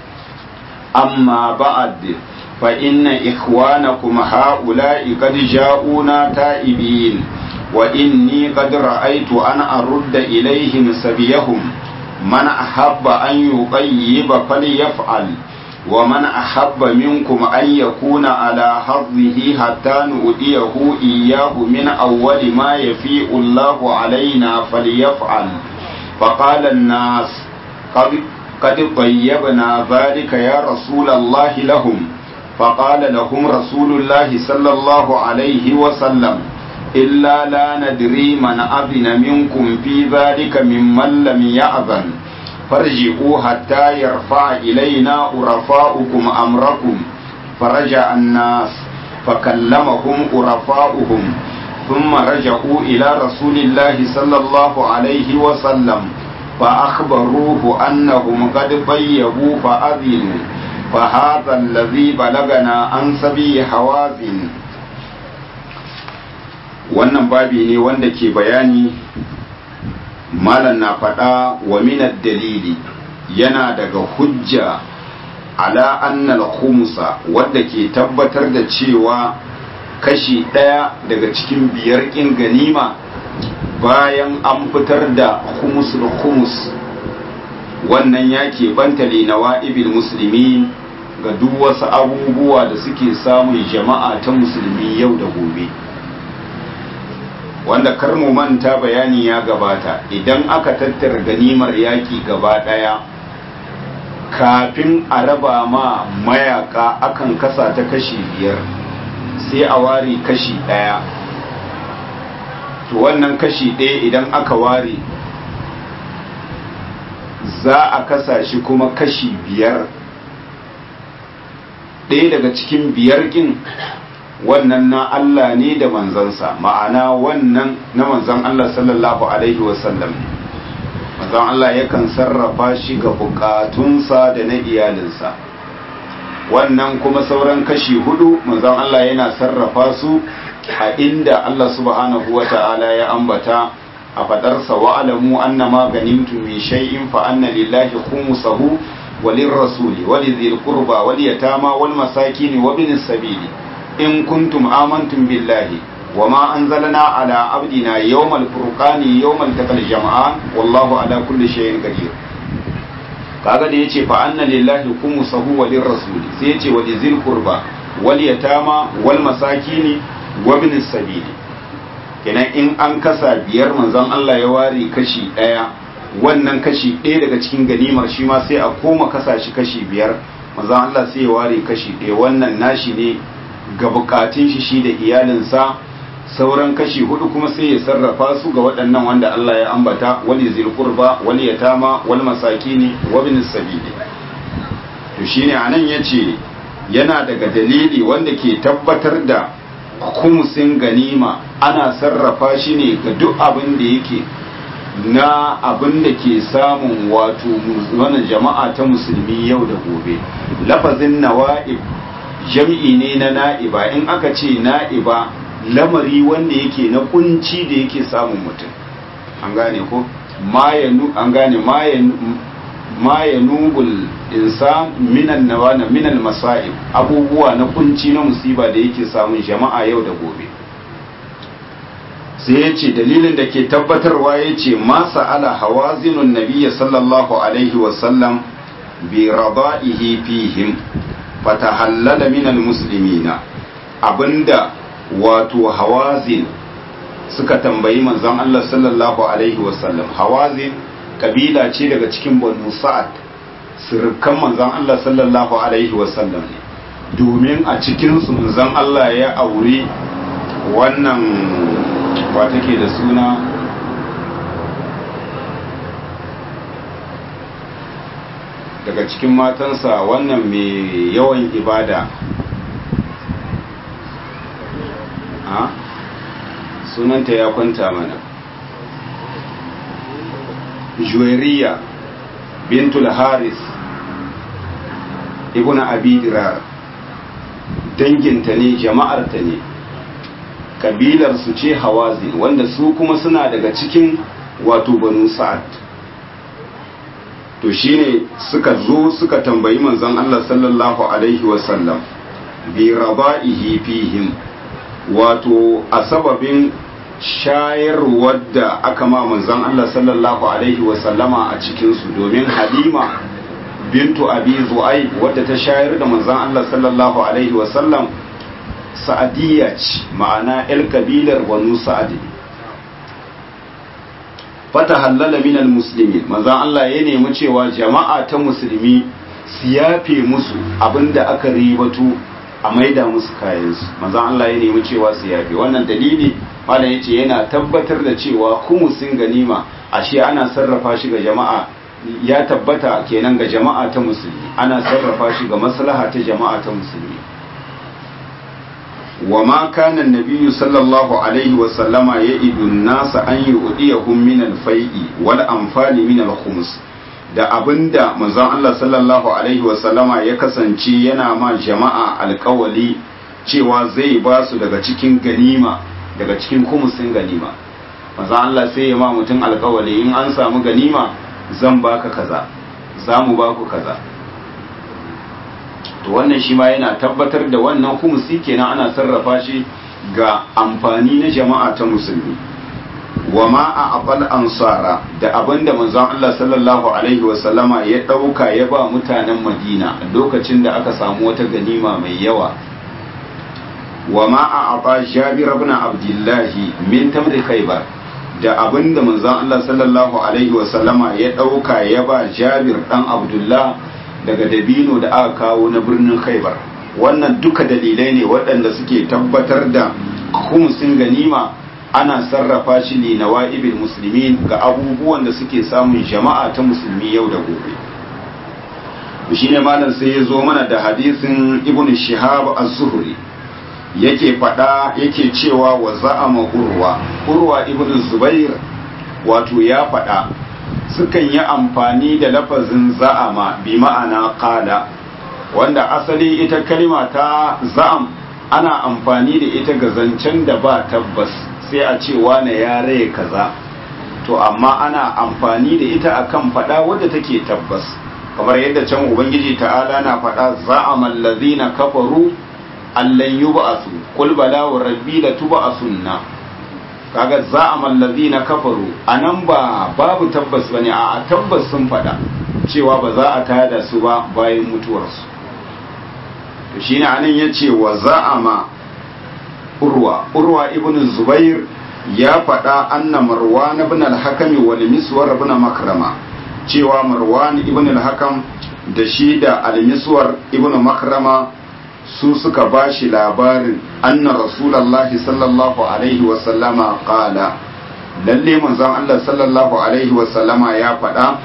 أما بعد فإن إخوانكم هؤلاء قد جاءونا تائبين وإني قد رأيت أن أرد إليهم سبيهم من أحب أن يطيب فليفعل ومن أحب منكم أن يكون على حظه حتى نؤديه إياه من أول ما يفيء الله علينا فليفعل فقال الناس قد, قد طيبنا ذلك يا رسول الله لهم فقال لهم رسول الله صلى الله عليه وسلم إلا لا ندري من أذن منكم في ذلك ممن لم يأذن فارجعوا حتى يرفع إلينا عرفاؤكم أمركم فرجع الناس فكلمهم عرفاؤهم ثم رجعوا إلى رسول الله صلى الله عليه وسلم فأخبروه أنهم قد طيبوا فأذنوا فهذا الذي بلغنا عن سبي حوازن wannan babi ne wanda ke bayani malam na faɗa wa minar dalili yana daga hujja ala annal khumsa wadda ke tabbatar da cewa kashi ɗaya daga cikin biyar ƙin ganima bayan an fitar da khumusul khumus wannan ya keɓanta na ibil musulmi ga duk wasu abubuwa da suke samun jama'a ta musulmi yau da gobe wanda kar mu manta bayani ya gabata idan aka tattara ganimar yaki gaba daya kafin a raba ma mayaka akan kasa ta kashi biyar sai a ware kashi daya to wannan kashi ɗaya idan aka ware za a kasa shi kuma kashi biyar ɗaya daga cikin biyar ƙin wannan na Allah ne da manzansa ma'ana wannan na manzan Allah sallallahu alaihi wasallam manzan Allah yakan sarrafa shi ga bukatunsa da na iyalinsa wannan kuma sauran kashi hudu manzan Allah yana sarrafa su a inda Allah subhanahu wa ta'ala ya ambata a fadarsa wa alamu annama ganimtum min shay'in fa anna lillahi khumsahu walirrasuli walidhil qurba wal yatama wal masakin wa bin sabili in kuntum amantum billahi wama anzalna ala abdina yawmal furqani yawmal taqal jam'an wallahu ala kulli shay'in qadir kaga da yace fa anna lillahi khumsahu walir rasul sai yace wa lizil qurba wal yatama wal masakin wa bin sabili kenan in an kasa biyar manzon Allah ya ware kashi daya wannan kashi ɗaya daga cikin ganimar shi ma sai a koma kasa shi kashi biyar manzon Allah sai ya ware kashi ɗaya wannan nashi ne ga bukatun shi shi da iyalinsa sauran kashi hudu kuma sai ya sarrafa su ga waɗannan wanda Allah ya ambata wali zil qurba wali yatama wal masakini wa bin sabili to shine anan yace yana daga dalili wanda ke tabbatar da kumusin ganima ana sarrafa shi ne ga duk abin da yake na abin da ke samun wato wannan jama'a ta musulmi yau da gobe lafazin nawa'ib jam'i ne na na'iba in aka ce na'iba lamari wanda yake na kunci da yake samun mutum an gane ko an gane ma ya nubul insan minan nawana minal masa'ib abubuwa na kunci na musiba da yake samun jama'a yau da gobe sai ya ce dalilin da ke tabbatarwa ya ce masa ala hawazinun nabiya sallallahu alaihi wasallam bi rada'ihi fihim fatahallala minal muslimina abinda wato hawazin suka tambayi manzon Allah sallallahu alaihi wasallam hawazin kabila ce daga cikin banu sa'ad sirkan manzon Allah sallallahu alaihi wasallam ne domin a cikinsu manzon Allah ya aure wannan ba take da suna daga cikin matansa wannan mai yawan ibada a sunanta ya kwanta mana juwairiya bintul haris ibn abi dirar danginta ne jama'arta ne kabilar su ce hawazin wanda su kuma suna daga cikin wato banu sa'ad to shine suka zo suka tambayi manzon Allah sallallahu alaihi wasallam bi raba'ihi fihim wato a sababin shayarwar da aka ma manzon Allah sallallahu alaihi wasallama a cikin su domin Halima bintu Abi Zu'aib wadda ta shayar da manzon Allah sallallahu alaihi wasallam sa'adiyya ce ma'ana el kabilar banu sa'adi fata hallala minal muslimin manzon Allah ya nemi cewa jama'a ta musulmi su yafe musu abinda aka ribatu a maida musu kayansu manzon Allah ya nemi cewa su yafe wannan dalili malam yace yana tabbatar da cewa kumusin ganima ashe ana sarrafa shi ga jama'a ya tabbata kenan ga jama'a ta musulmi ana sarrafa shi ga maslaha ta jama'a ta musulmi وما كان النبي صلى الله عليه وسلم يئد الناس أن يؤديهم من الفيء والأنفال من الخمس da abinda manzon Allah sallallahu alaihi wasallama ya kasance yana ma jama'a alkawali cewa zai ba su daga cikin ganima daga cikin kumusin ganima manzon Allah sai ya ma mutum alkawali in an samu ganima zan baka kaza za mu baku kaza to wannan shi ma yana tabbatar da wannan kumusi kenan ana sarrafa shi ga amfani na jama'a ta musulmi wa ma a abal ansara da abinda manzon Allah sallallahu alaihi wasallama ya dauka ya ba mutanen Madina lokacin da aka samu wata ganima mai yawa wa ma a aba Jabir ibn Abdullah min tamri Khaybar da abinda manzon Allah sallallahu alaihi wasallama ya dauka ya ba Jabir dan Abdullah daga dabino da aka kawo na birnin khaibar wannan duka dalilai ne waɗanda suke tabbatar da kumsin ganima ana sarrafa shi ne na wa'ibil musulmi ga abubuwan da suke samun jama'a ta musulmi yau da gobe shi ne malam sai ya zo mana da hadisin ibn shihab az-zuhri yake faɗa yake cewa wa za'ama urwa urwa ibn zubair wato ya faɗa sukan yi amfani da lafazin za'ama bi ma'ana qala wanda asali ita kalima ta za'am ana amfani da ita ga zancen da ba tabbas sai a ce wane ya raye kaza to amma ana amfani da ita akan fada wadda take tabbas kamar yadda can ubangiji ta'ala na fada za'ama allazina kafaru allan yub'asu qul bala wa rabbi la tub'asunna kaga za'ama allazina kafaru anan ba babu tabbas bane a tabbas sun fada cewa ba za a tada su ba bayan mutuwarsu to shine anan yace wa za'ama urwa urwa ibn zubair ya fada anna marwan ibn al-hakam wal miswar ibn makrama cewa marwan ibn al-hakam da shi da al-miswar ibn makrama su suka ba shi labarin anna rasulallahi sallallahu alaihi wasallama kala lalle manzon Allah sallallahu alaihi wasallama ya faɗa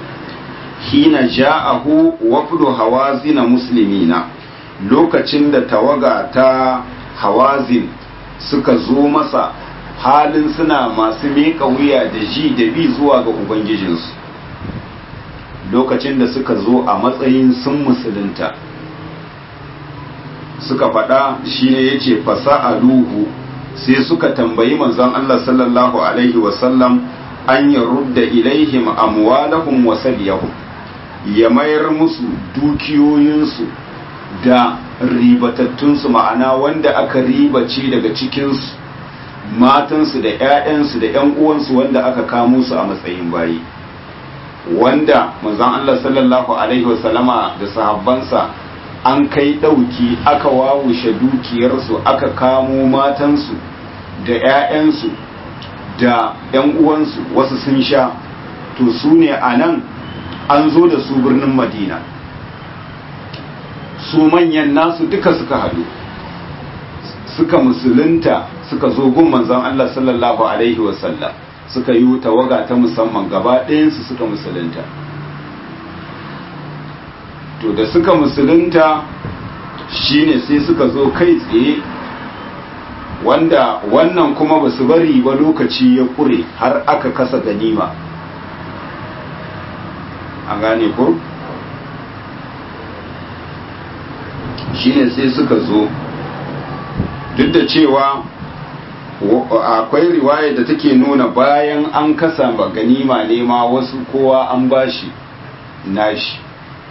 hina ja'ahu wafdu hawazina muslimina lokacin da tawaga ta hawazin suka zo masa halin suna masu miƙa wuya da ji da bi zuwa ga ubangijinsu lokacin da suka zo a matsayin sun musulunta suka faɗa shine ya ce fasa'aluhu sai suka tambayi manzon Allah sallallahu alaihi wasallam an ya rudda ilaihim amwalahum wa sabiyahum ya mayar musu dukiyoyinsu da ribatattunsu ma'ana wanda aka ribace daga cikinsu matansu da 'ya'yansu da 'yan uwansu wanda aka kamo su a matsayin bayi wanda manzon Allah sallallahu alaihi wasallama da sahabbansa an kai ɗauki aka wawushe dukiyarsu aka kamo matansu da 'ya'yansu da 'yan uwansu wasu sun sha to su ne a nan an zo da su birnin madina su manyan nasu duka suka haɗu suka musulunta suka zo gun manzon Allah sallallahu alaihi wasallam suka yi tawaga ta musamman gaba ɗayansu suka musulunta to da suka musulunta shine sai suka zo kai tsaye wanda wannan kuma ba su bari ba lokaci ya ƙure har aka kasa ganima an gane ko shine sai suka zo duk da cewa akwai riwaya da take nuna bayan an kasa ba ganima ne ma wasu kowa an bashi nashi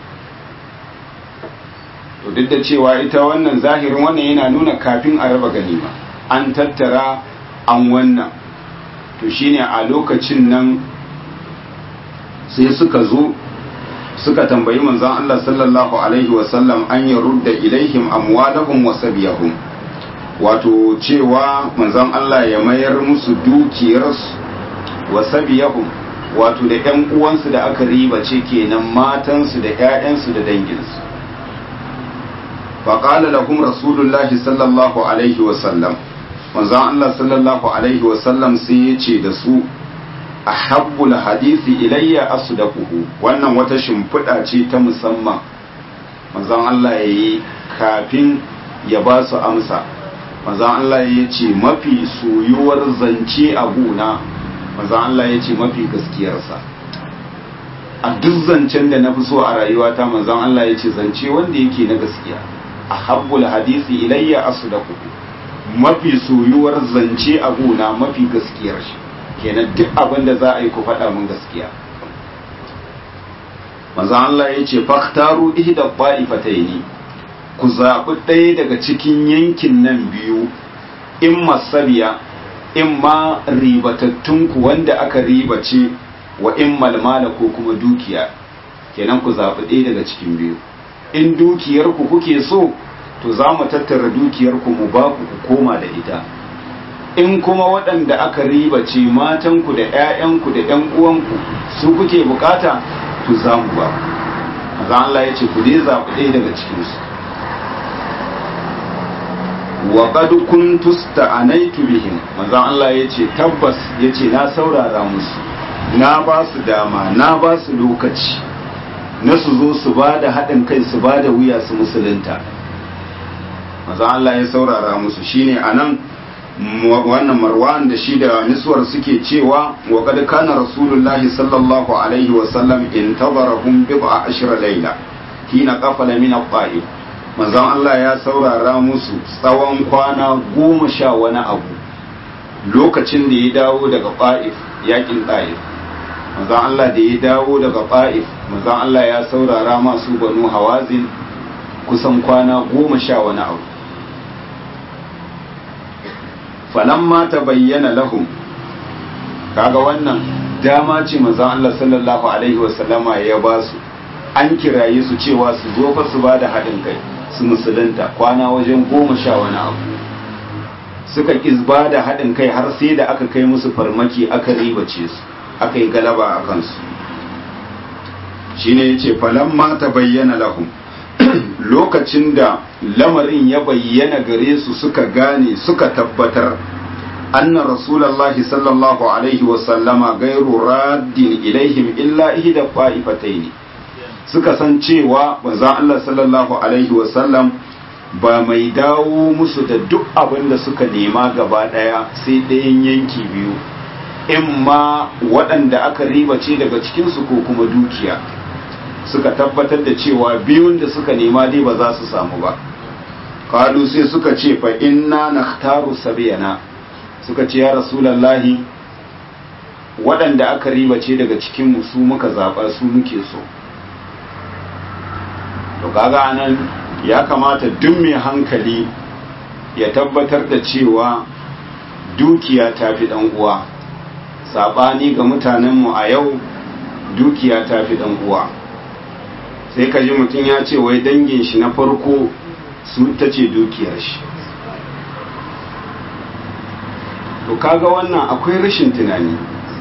to duk da cewa ita wannan zahirin wannan yana nuna kafin a raba ganima an tattara an wannan to shine a lokacin nan sai suka zo suka tambayi manzon Allah sallallahu alaihi wasallam an ya rudda ilaihim amwalahum wa sabiyahum wato cewa manzon Allah ya mayar musu dukiyarsu wa sabiyahum wato da ƴan uwansu da aka ribace kenan matansu da ƴaƴansu da danginsu فقال لهم رسول الله صلى الله عليه وسلم manzon Allah sallallahu alaihi wasallam sai ya ce da su a habbul hadisi ilayya asdaquhu wannan wata shimfiɗa ce ta musamman manzon Allah ya yi kafin ya ba su amsa manzon Allah ya ce mafi soyuwar zance a gona manzon Allah ya ce mafi gaskiyarsa a duk zancen da na fi so a rayuwata manzon Allah ya ce zance wanda yake na gaskiya a habbul hadisi ilayya asdaquhu mafi soyuwar zance a gona mafi gaskiyar shi kenan duk abin da za a yi ku faɗa mun gaskiya manzo Allah ya ce faktaru ihda qa'ifataini ku zaɓi ɗaya daga cikin yankin nan biyu in masabiya in ma ribatattun ku wanda aka ribace wa in malmala ko kuma dukiya kenan ku zaɓi ɗaya daga cikin biyu in dukiyar ku kuke so to za mu tattara dukiyarku mu ba ku koma da ita in kuma waɗanda aka riba ce matanku da 'ya'yanku da 'yan uwanku su kuke bukata to za mu ba maza Allah ya ce ku dai zaɓi ɗaya daga cikinsu wa qad kuntu sta'anaitu bihim maza Allah ya ce tabbas ya ce na saurara musu na ba su dama na ba su lokaci na su zo su ba da haɗin kai su ba da wuya su musulunta maza Allah ya saurara musu shine anan wannan marwan da shi da niswar suke cewa wa kad kana rasulullahi sallallahu alaihi wa sallam intabarahum bid'a ashra layla hina qafala min at-ta'if manzon Allah ya saurara musu tsawon kwana goma sha wani abu lokacin da ya dawo daga ta'if yakin ta'if manzon Allah da ya dawo daga ta'if manzon Allah ya saurara masu banu hawazin kusan kwana goma sha wani abu falamma ta bayyana lahum kaga wannan dama ce manzon Allah sallallahu alaihi wasallama ya ba su an kiraye su cewa su zo fa su bada haɗin kai su musulunta kwana wajen goma sha wani abu suka ƙizba da haɗin kai har sai da aka kai musu farmaki aka ribace su aka yi galaba a kansu shine yace falamma ta bayyana lahum lokacin da lamarin ya bayyana gare su suka gane suka tabbatar anna rasulallahi sallallahu alaihi wasallama gairu raddin ilaihim illa ihda qa'ifatayn suka san cewa manzon Allah sallallahu alaihi wasallam ba mai dawo musu da duk abin da suka nema gaba ɗaya sai ɗayan yanki biyu in ma waɗanda aka ribace daga cikinsu ko kuma dukiya suka tabbatar da cewa biyun da suka nema dai ba za su samu ba kalu sai suka ce fa inna nakhtaru sabiyana suka ce ya rasulallahi waɗanda aka ribace daga cikinmu su muka zaɓa su muke so to kaga anan ya kamata duk mai hankali ya tabbatar da cewa dukiya ta fi ɗan uwa saɓani ga mutanenmu a yau dukiya ta fi ɗan uwa sai ka ji mutum ya ce wai dangin shi na farko su ta ce dukiyar shi to kaga wannan akwai rashin tunani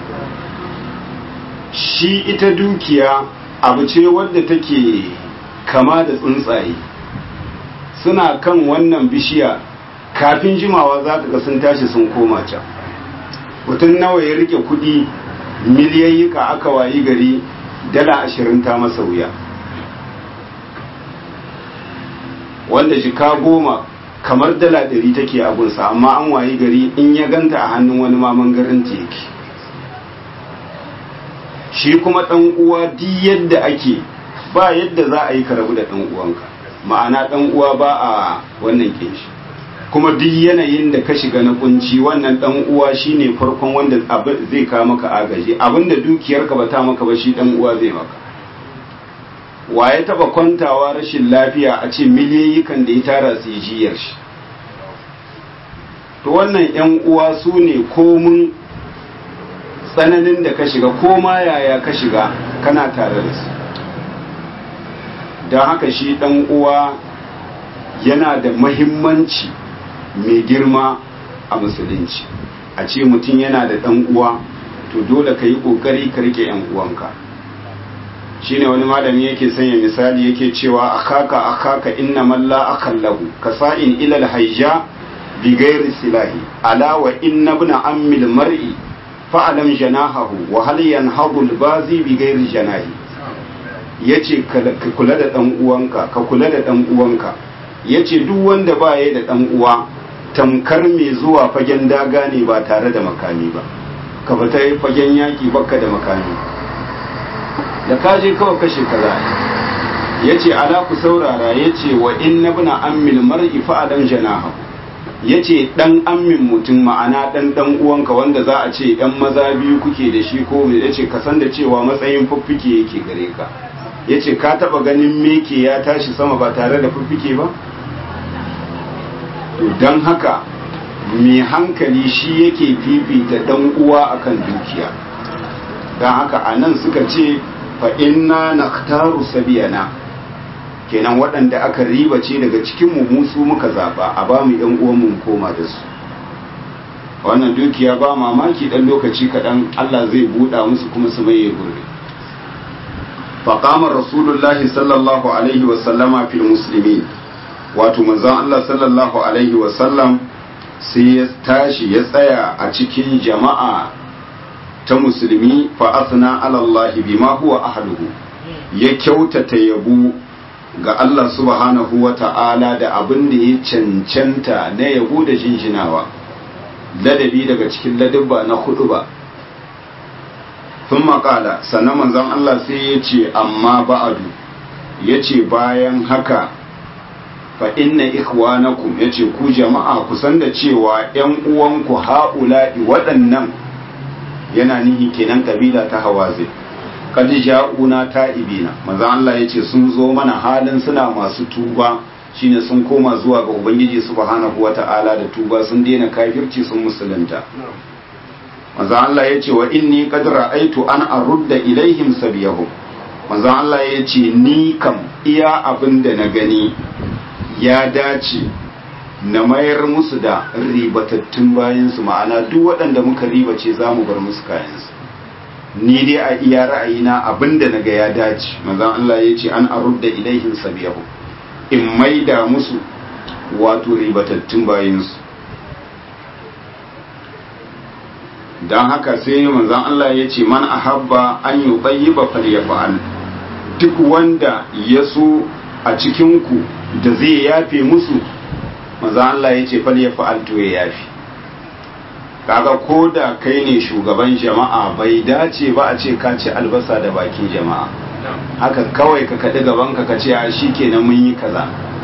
shi ita dukiya abu ce wadda take kama da tsuntsaye suna kan wannan bishiya kafin jimawa za ka ga sun tashi sun koma can mutum nawa ya rike kudi miliyayyika aka wayi gari dala ashirin ta masa wuya wanda jika goma kamar dala ɗari take abunsa amma an wayi gari in ya ganta a hannun wani maman garin yake shi kuma ɗan uwa di yadda ake ba yadda za a yi ka rabu da ɗan uwanka ma'ana ɗan uwa ba a wannan shi kuma duk yanayin da ka shiga na kunci wannan ɗan uwa shine farkon wanda zai kawo maka agaji abinda dukiyarka ba ta maka ba shi ɗan uwa zai maka wa ya taba kwantawa rashin lafiya a ce miliyayikan da ya tara su yi jiyar shi to wannan yan uwa su ne komun tsananin da ka shiga ko ma yaya ka shiga kana tare da su don haka shi dan uwa yana da mahimmanci mai girma a musulunci a ce mutum yana da dan uwa to dole ka yi ƙoƙari ka rike yan uwanka shine wani malami yake sanya misali yake cewa akaka akaka inna man la akallahu kasa'in ila alhayja bi ghairi silahi ala wa inna ibn ammi almar'i fa'alam janahahu wa hal yanhadu albazi bi ghairi janahi yace ka kula da dan uwanka ka kula da dan uwanka yace duk wanda ba ya da dan uwa tamkar mai zuwa fagen daga ne ba tare da makami ba ka fita fagen yaki baka da makami da kaje kawai kashe kaza ya ce ala ku saurara ya ce wa inna bina ammil mar'i fa'adan janaha ya ce ɗan ammin mutum ma'ana ɗan ɗan uwanka wanda za a ce ɗan maza biyu kuke da shi ko mai ya ce ka san da cewa matsayin fiffike yake gare ka ya ce ka taɓa ganin meke ya tashi sama ba tare da fiffike ba to don haka mai hankali shi yake fifita ɗan uwa akan dukiya don haka a nan suka ce fa inna naktaru sabiyana kenan waɗanda aka ribace daga cikin mu musu muka zaba a ba mu yan uwan mu koma da su wannan dukiya ba mamaki dan lokaci kaɗan Allah zai buɗa musu kuma su maye gurbi faqama rasulullahi sallallahu alaihi wa sallama fil muslimin wato manzon Allah sallallahu alaihi wa sallam sai ya tashi ya tsaya a cikin jama'a ta musulmi fa asna ala Allah bima huwa ahluhu ya kyautata yabo ga Allah subhanahu wa ta'ala da abin da ya cancanta na yabo da jinjinawa ladabi daga cikin ladabba na hudu ba sun makala sannan manzon Allah sai ya ce amma ba'adu ya ce bayan haka fa inna ikhwanakum ya ce ku jama'a kusan da cewa ‘yan uwanku ha'ula'i waɗannan yana nihi kenan kabila ta hawaze kad ja'una ta'ibina manzo Allah yace sun zo mana halin suna masu tuba shine sun koma zuwa ga ubangiji subhanahu wata'ala da tuba sun daina kafirci sun musulunta manzo Allah yace wa inni qad ra'aytu an arudda ilaihim sabiyahum manzo Allah yace ni kam iya abinda na gani ya dace na mayar musu da ribatattun bayansu ma'ana duk waɗanda muka ribace za mu bar musu kayansu ni dai a iya ra'ayina abinda na ga ya dace manzon Allah ya ce an arudda ilaihin sabiyahu in maida musu wato ribatattun bayansu don haka sai manzon Allah ya ce man ahabba an yi tsayiba falyafa'al duk wanda ya so a cikinku da zai yafe musu maza Allah ya ce fal ya fa'altu ya yafi kaga ko da kai ne shugaban jama'a bai dace ba a ce ka ci albasa da bakin jama'a haka kawai ka kaɗi gaban ka ce a shi kenan mun yi kaza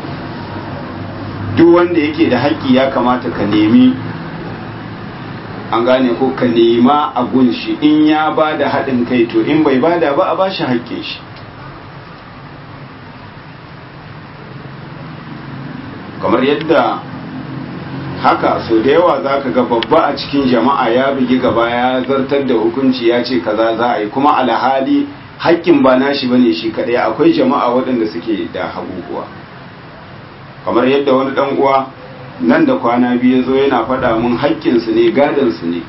duk wanda yake da haƙƙi ya kamata ka nemi an gane ko ka nema a gunshi in ya ba da haɗin kai to in bai bada ba a ba shi haƙƙin shi kamar yadda haka so da yawa za ka ga babba a cikin jama'a ya bugi gaba ya zartar da hukunci ya ce kaza za a yi kuma alhali haƙƙin ba nashi bane shi kaɗai akwai jama'a waɗanda suke da haguguwa kamar yadda wani ɗan uwa nan da kwana biyu zo yana faɗa mun haƙƙinsu ne gadansu ne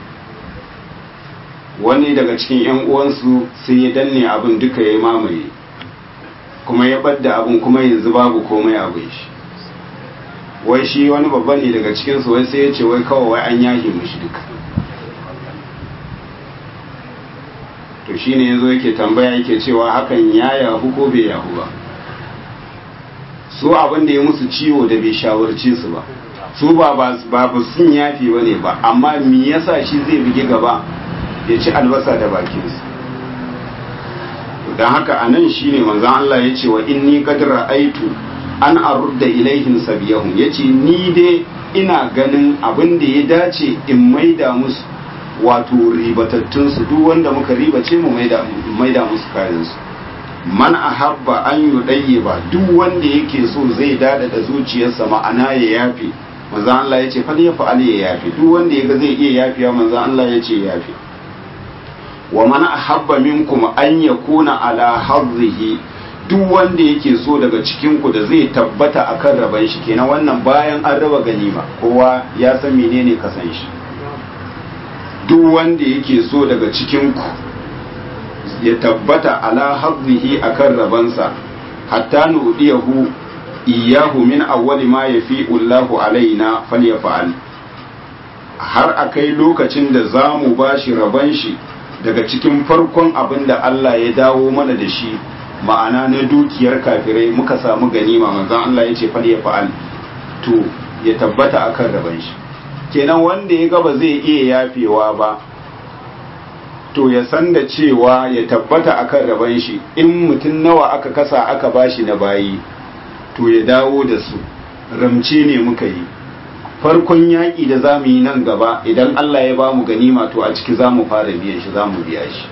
wani daga cikin 'yan uwansu sai ya danne abin duka ya mamaye kuma ya ɓadda abin kuma yanzu babu komai abin shi wai shi wani babba ne daga cikinsu wai sai ya ce wai kawai wai an yahi mishi duka to shi ne yanzu yake tambaya yake cewa hakan ya yahu ko bai yahu ba su abin da ya musu ciwo da bai shawarci su ba su ba ba sun yafi ba ne ba amma me yasa shi zai buge gaba ya ci albasa da bakinsu don haka a nan shi ne manzan Allah ya ce wa inni kadra aitu an arudda ilaihim sabiyahum ya ce ni dai ina ganin abin da ya dace in maida musu wato ribatattunsu duk wanda muka ribace mu maida musu kayansu man ahabba an yi ba duk wanda yake so zai dada da zuciyarsa ma'ana ya yafe manzan Allah ya ce fal ya fa'al ya yafe duk wanda yaga zai iya yafiya manzan Allah ya ce yafe wa man ahabba minkum an yakuna ala hazzihi duk wanda yake so daga cikin ku da zai tabbata akan raban shi kenan wannan bayan an raba ganima kowa ya san menene kasan shi duk wanda yake so daga cikin ku ya tabbata ala hazzihi akan rabansa hatta nudiyahu iyahu min awwali ma yafi'u Allahu alaina falyafa'al har akai lokacin da zamu bashi raban shi daga cikin farkon abin da Allah ya dawo mana da shi ma'ana na dukiyar kafirai muka samu ganima manzon Allah ya ce falyafa'al to ya tabbata akan raban shi kenan wanda ya ga ba zai iya yafewa ba to ya san da cewa ya tabbata akan raban shi in mutum nawa aka kasa aka bashi na bayi to ya dawo da su ramce ne muka yi farkon yaƙi da za mu yi nan gaba idan Allah ya ba mu ganima to a ciki za mu fara biyan shi za mu biya shi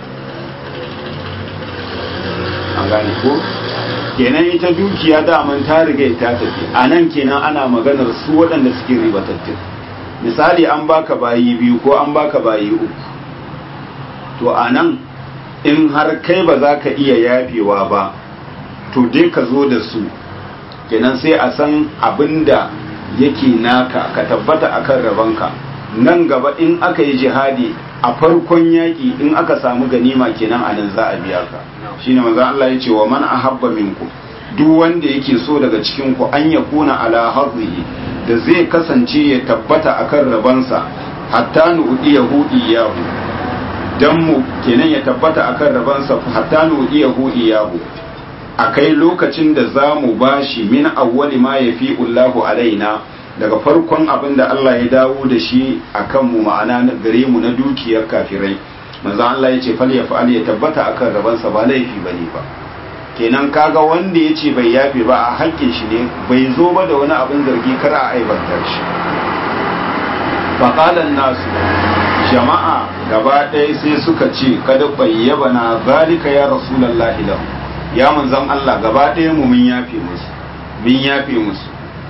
an gane ko kenan ita dukiya daman ta riga ta tafi a nan kenan ana maganar su waɗanda suke ribatattun misali an baka bayi biyu ko an baka bayi uku to a nan in har kai ba za ka iya yafewa ba to dai ka zo da su kenan sai a san abin da yake naka ka tabbata akan rabanka nan gaba in aka yi jihadi a farkon yaƙi in aka samu ganima kenan a nan za a biya ka shine manzo Allah ya ce wa man ahabba minkum duk wanda yake so daga cikin ku an yakuna ala hadhihi da zai kasance ya tabbata akan rabansa hatta nu'diyahu iyahu dan mu kenan ya tabbata akan rabansa hatta nu'diyahu iyahu akai lokacin da za mu bashi min awwali ma yafi Allahu alaina daga farkon abin da Allah ya dawo da shi a kanmu ma'ana gare mu na dukiyar kafirai manzo Allah ya ce fal ya fa'al ya tabbata akan rabansa ba laifi bane ba kenan kaga wanda ya ce bai yafe ba a hakkin shi ne bai zo ba da wani abin zargi kar a aibantar shi faqalan nasu jama'a gaba ɗaya sai suka ce kada bayyaba na zalika ya rasulullahi lahu ya manzon Allah gaba ɗaya mu mun yafe musu mun yafe musu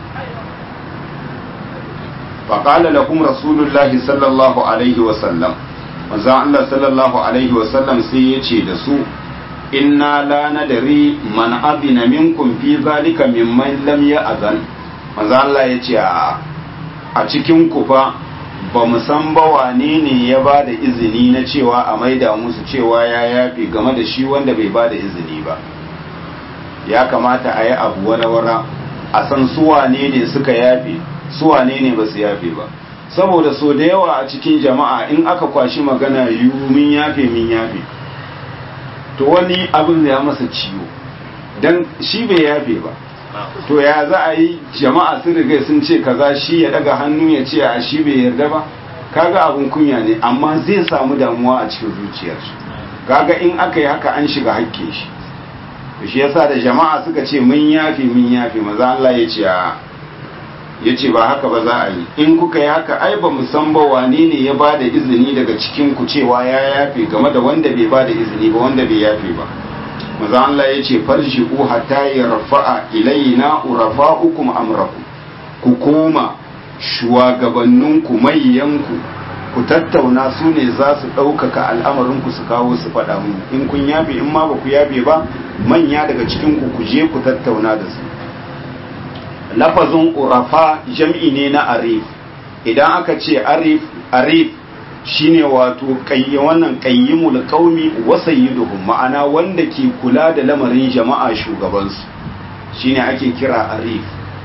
فقال لكم رسول الله صلى الله عليه وسلم manzon Allah sallallahu alaihi wasallam sai ya ce da su inna la nadari man abina minkum fi zalika mimman lam ya'zan manzon Allah ya ce a cikin ku fa ba mu san ba wane ne ya ba da izini na cewa a maida musu cewa ya yafi game da shi wanda bai ba da izini ba ya kamata a yi abu wara-wara a san su wane ne suka yafe su wane ne ba su yafe ba saboda so da yawa a cikin jama'a in aka kwashi magana yiwu min yafe min yafe to wani abin ya masa ciwo dan shi bai yafe ba to ya za a yi jama'a sun riga sun ce kaza shi ya daga hannu ya ce a shi bai yarda ba kaga abun kunya ne amma zai samu damuwa a cikin zuciyar shi kaga in aka yi haka an shiga hakke shi to shi yasa da jama'a suka ce mun yafi mun yafi maza Allah ya ce a ya ce ba haka ba za a yi in kuka yi haka ai ba san ba wane ne ya ba da izini daga cikin ku cewa ya yafe game da wanda bai ba da izini ba wanda bai yafe ba maza Allah ya ce farji'u hatta yarfa'a ilaina urafa'ukum amrakum ku koma shugabanninku mayyanku ku tattauna su ne za su ɗaukaka al'amarinku su kawo su faɗa mu in kun yafe in ma ba ku yafe ba manya daga cikinku ku je ku tattauna da su lafazin urafa jam'i ne na arif idan aka ce arif arif shine wato wannan qayyimul qaumi wa sayyiduhum ma'ana wanda ke kula da lamarin jama'a shugabansu shine ake kira arif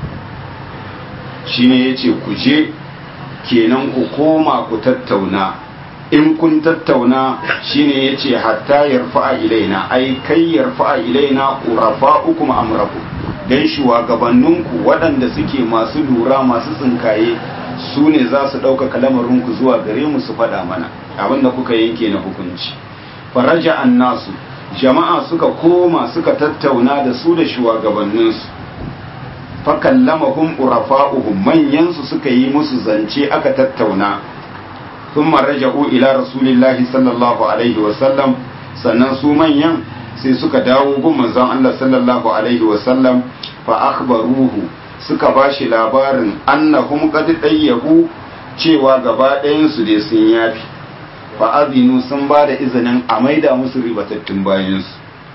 shine yace ku je kenan ku koma ku tattauna in kun tattauna shine yace hatta yarfa'a ilaina ai kai yarfa'a ilaina urafa'ukum amrakum dan shugabanninku waɗanda suke masu lura masu tsinkaye su ne za su ɗaukaka lamarinku zuwa gare mu su faɗa mana abinda kuka yanke na hukunci faraja annasu jama'a suka koma suka tattauna da su da shugabanninsu fakallamahum urafa'uhum manyansu suka yi musu zance aka tattauna thumma raja'u ila rasulillahi sallallahu alaihi wasallam sannan su manyan sai suka dawo gun manzon Allah sallallahu alaihi wasallam fa akhbaruhu suka bashi labarin annahum qad dayyahu cewa gaba ɗayan su dai sun yafi fa azinu sun ba da izinin a maida musu ribatattun bayansu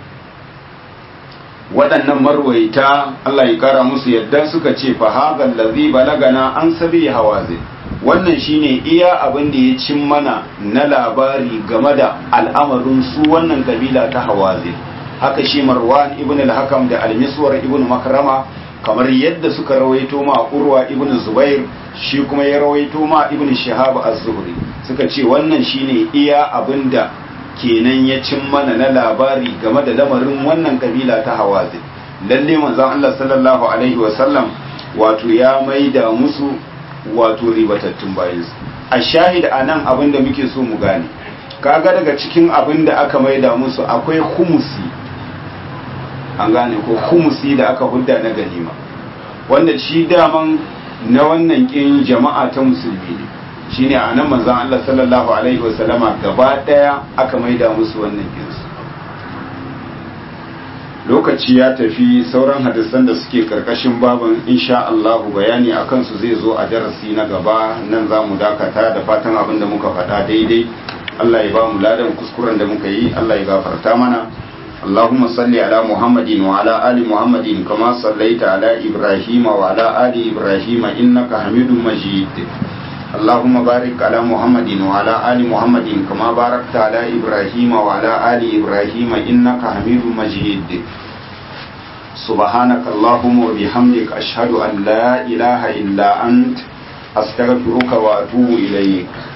waɗannan marwaita Allah ya kara musu yadda suka ce fa hagal ladhi balagana an sabi hawazin wannan shine iya abin da ya cin mana na labari game da al'amarin su wannan kabila ta hawazin haka shi marwan ibn al-hakam da al-miswar ibn makrama kamar yadda suka rawaito ma urwa ibn zubair shi kuma ya rawaito ma ibn shihab az-zuhri suka ce wannan shine iya abinda kenan ya cin mana na labari game da lamarin wannan kabila ta hawazin lalle manzon Allah sallallahu alaihi wa sallam wato ya maida musu wato ribatattun bayansu a shahid anan abinda muke so mu gane kaga daga cikin abinda aka maida musu akwai humusi an gane ko humusi da aka hudda na ganima wanda shi daman na wannan kin jama'a ta musulmi ne shine a nan manzon Allah sallallahu alaihi wasallama gaba daya aka maida musu wannan kinsu lokaci ya tafi sauran hadisan da suke karkashin baban insha Allah bayani akan su zai zo a darasi na gaba nan za mu dakata da fatan abin da muka faɗa daidai Allah ya ba mu ladan kuskuren da muka yi Allah ya gafarta mana اللهم صل على محمد وعلى آل محمد كما صليت على إبراهيم وعلى آل إبراهيم إنك حميد مجيد اللهم بارك على محمد وعلى آل محمد كما باركت على إبراهيم وعلى آل إبراهيم إنك حميد مجيد سبحانك اللهم وبحمدك أشهد أن لا إله إلا أنت أستغفرك وأتوب إليك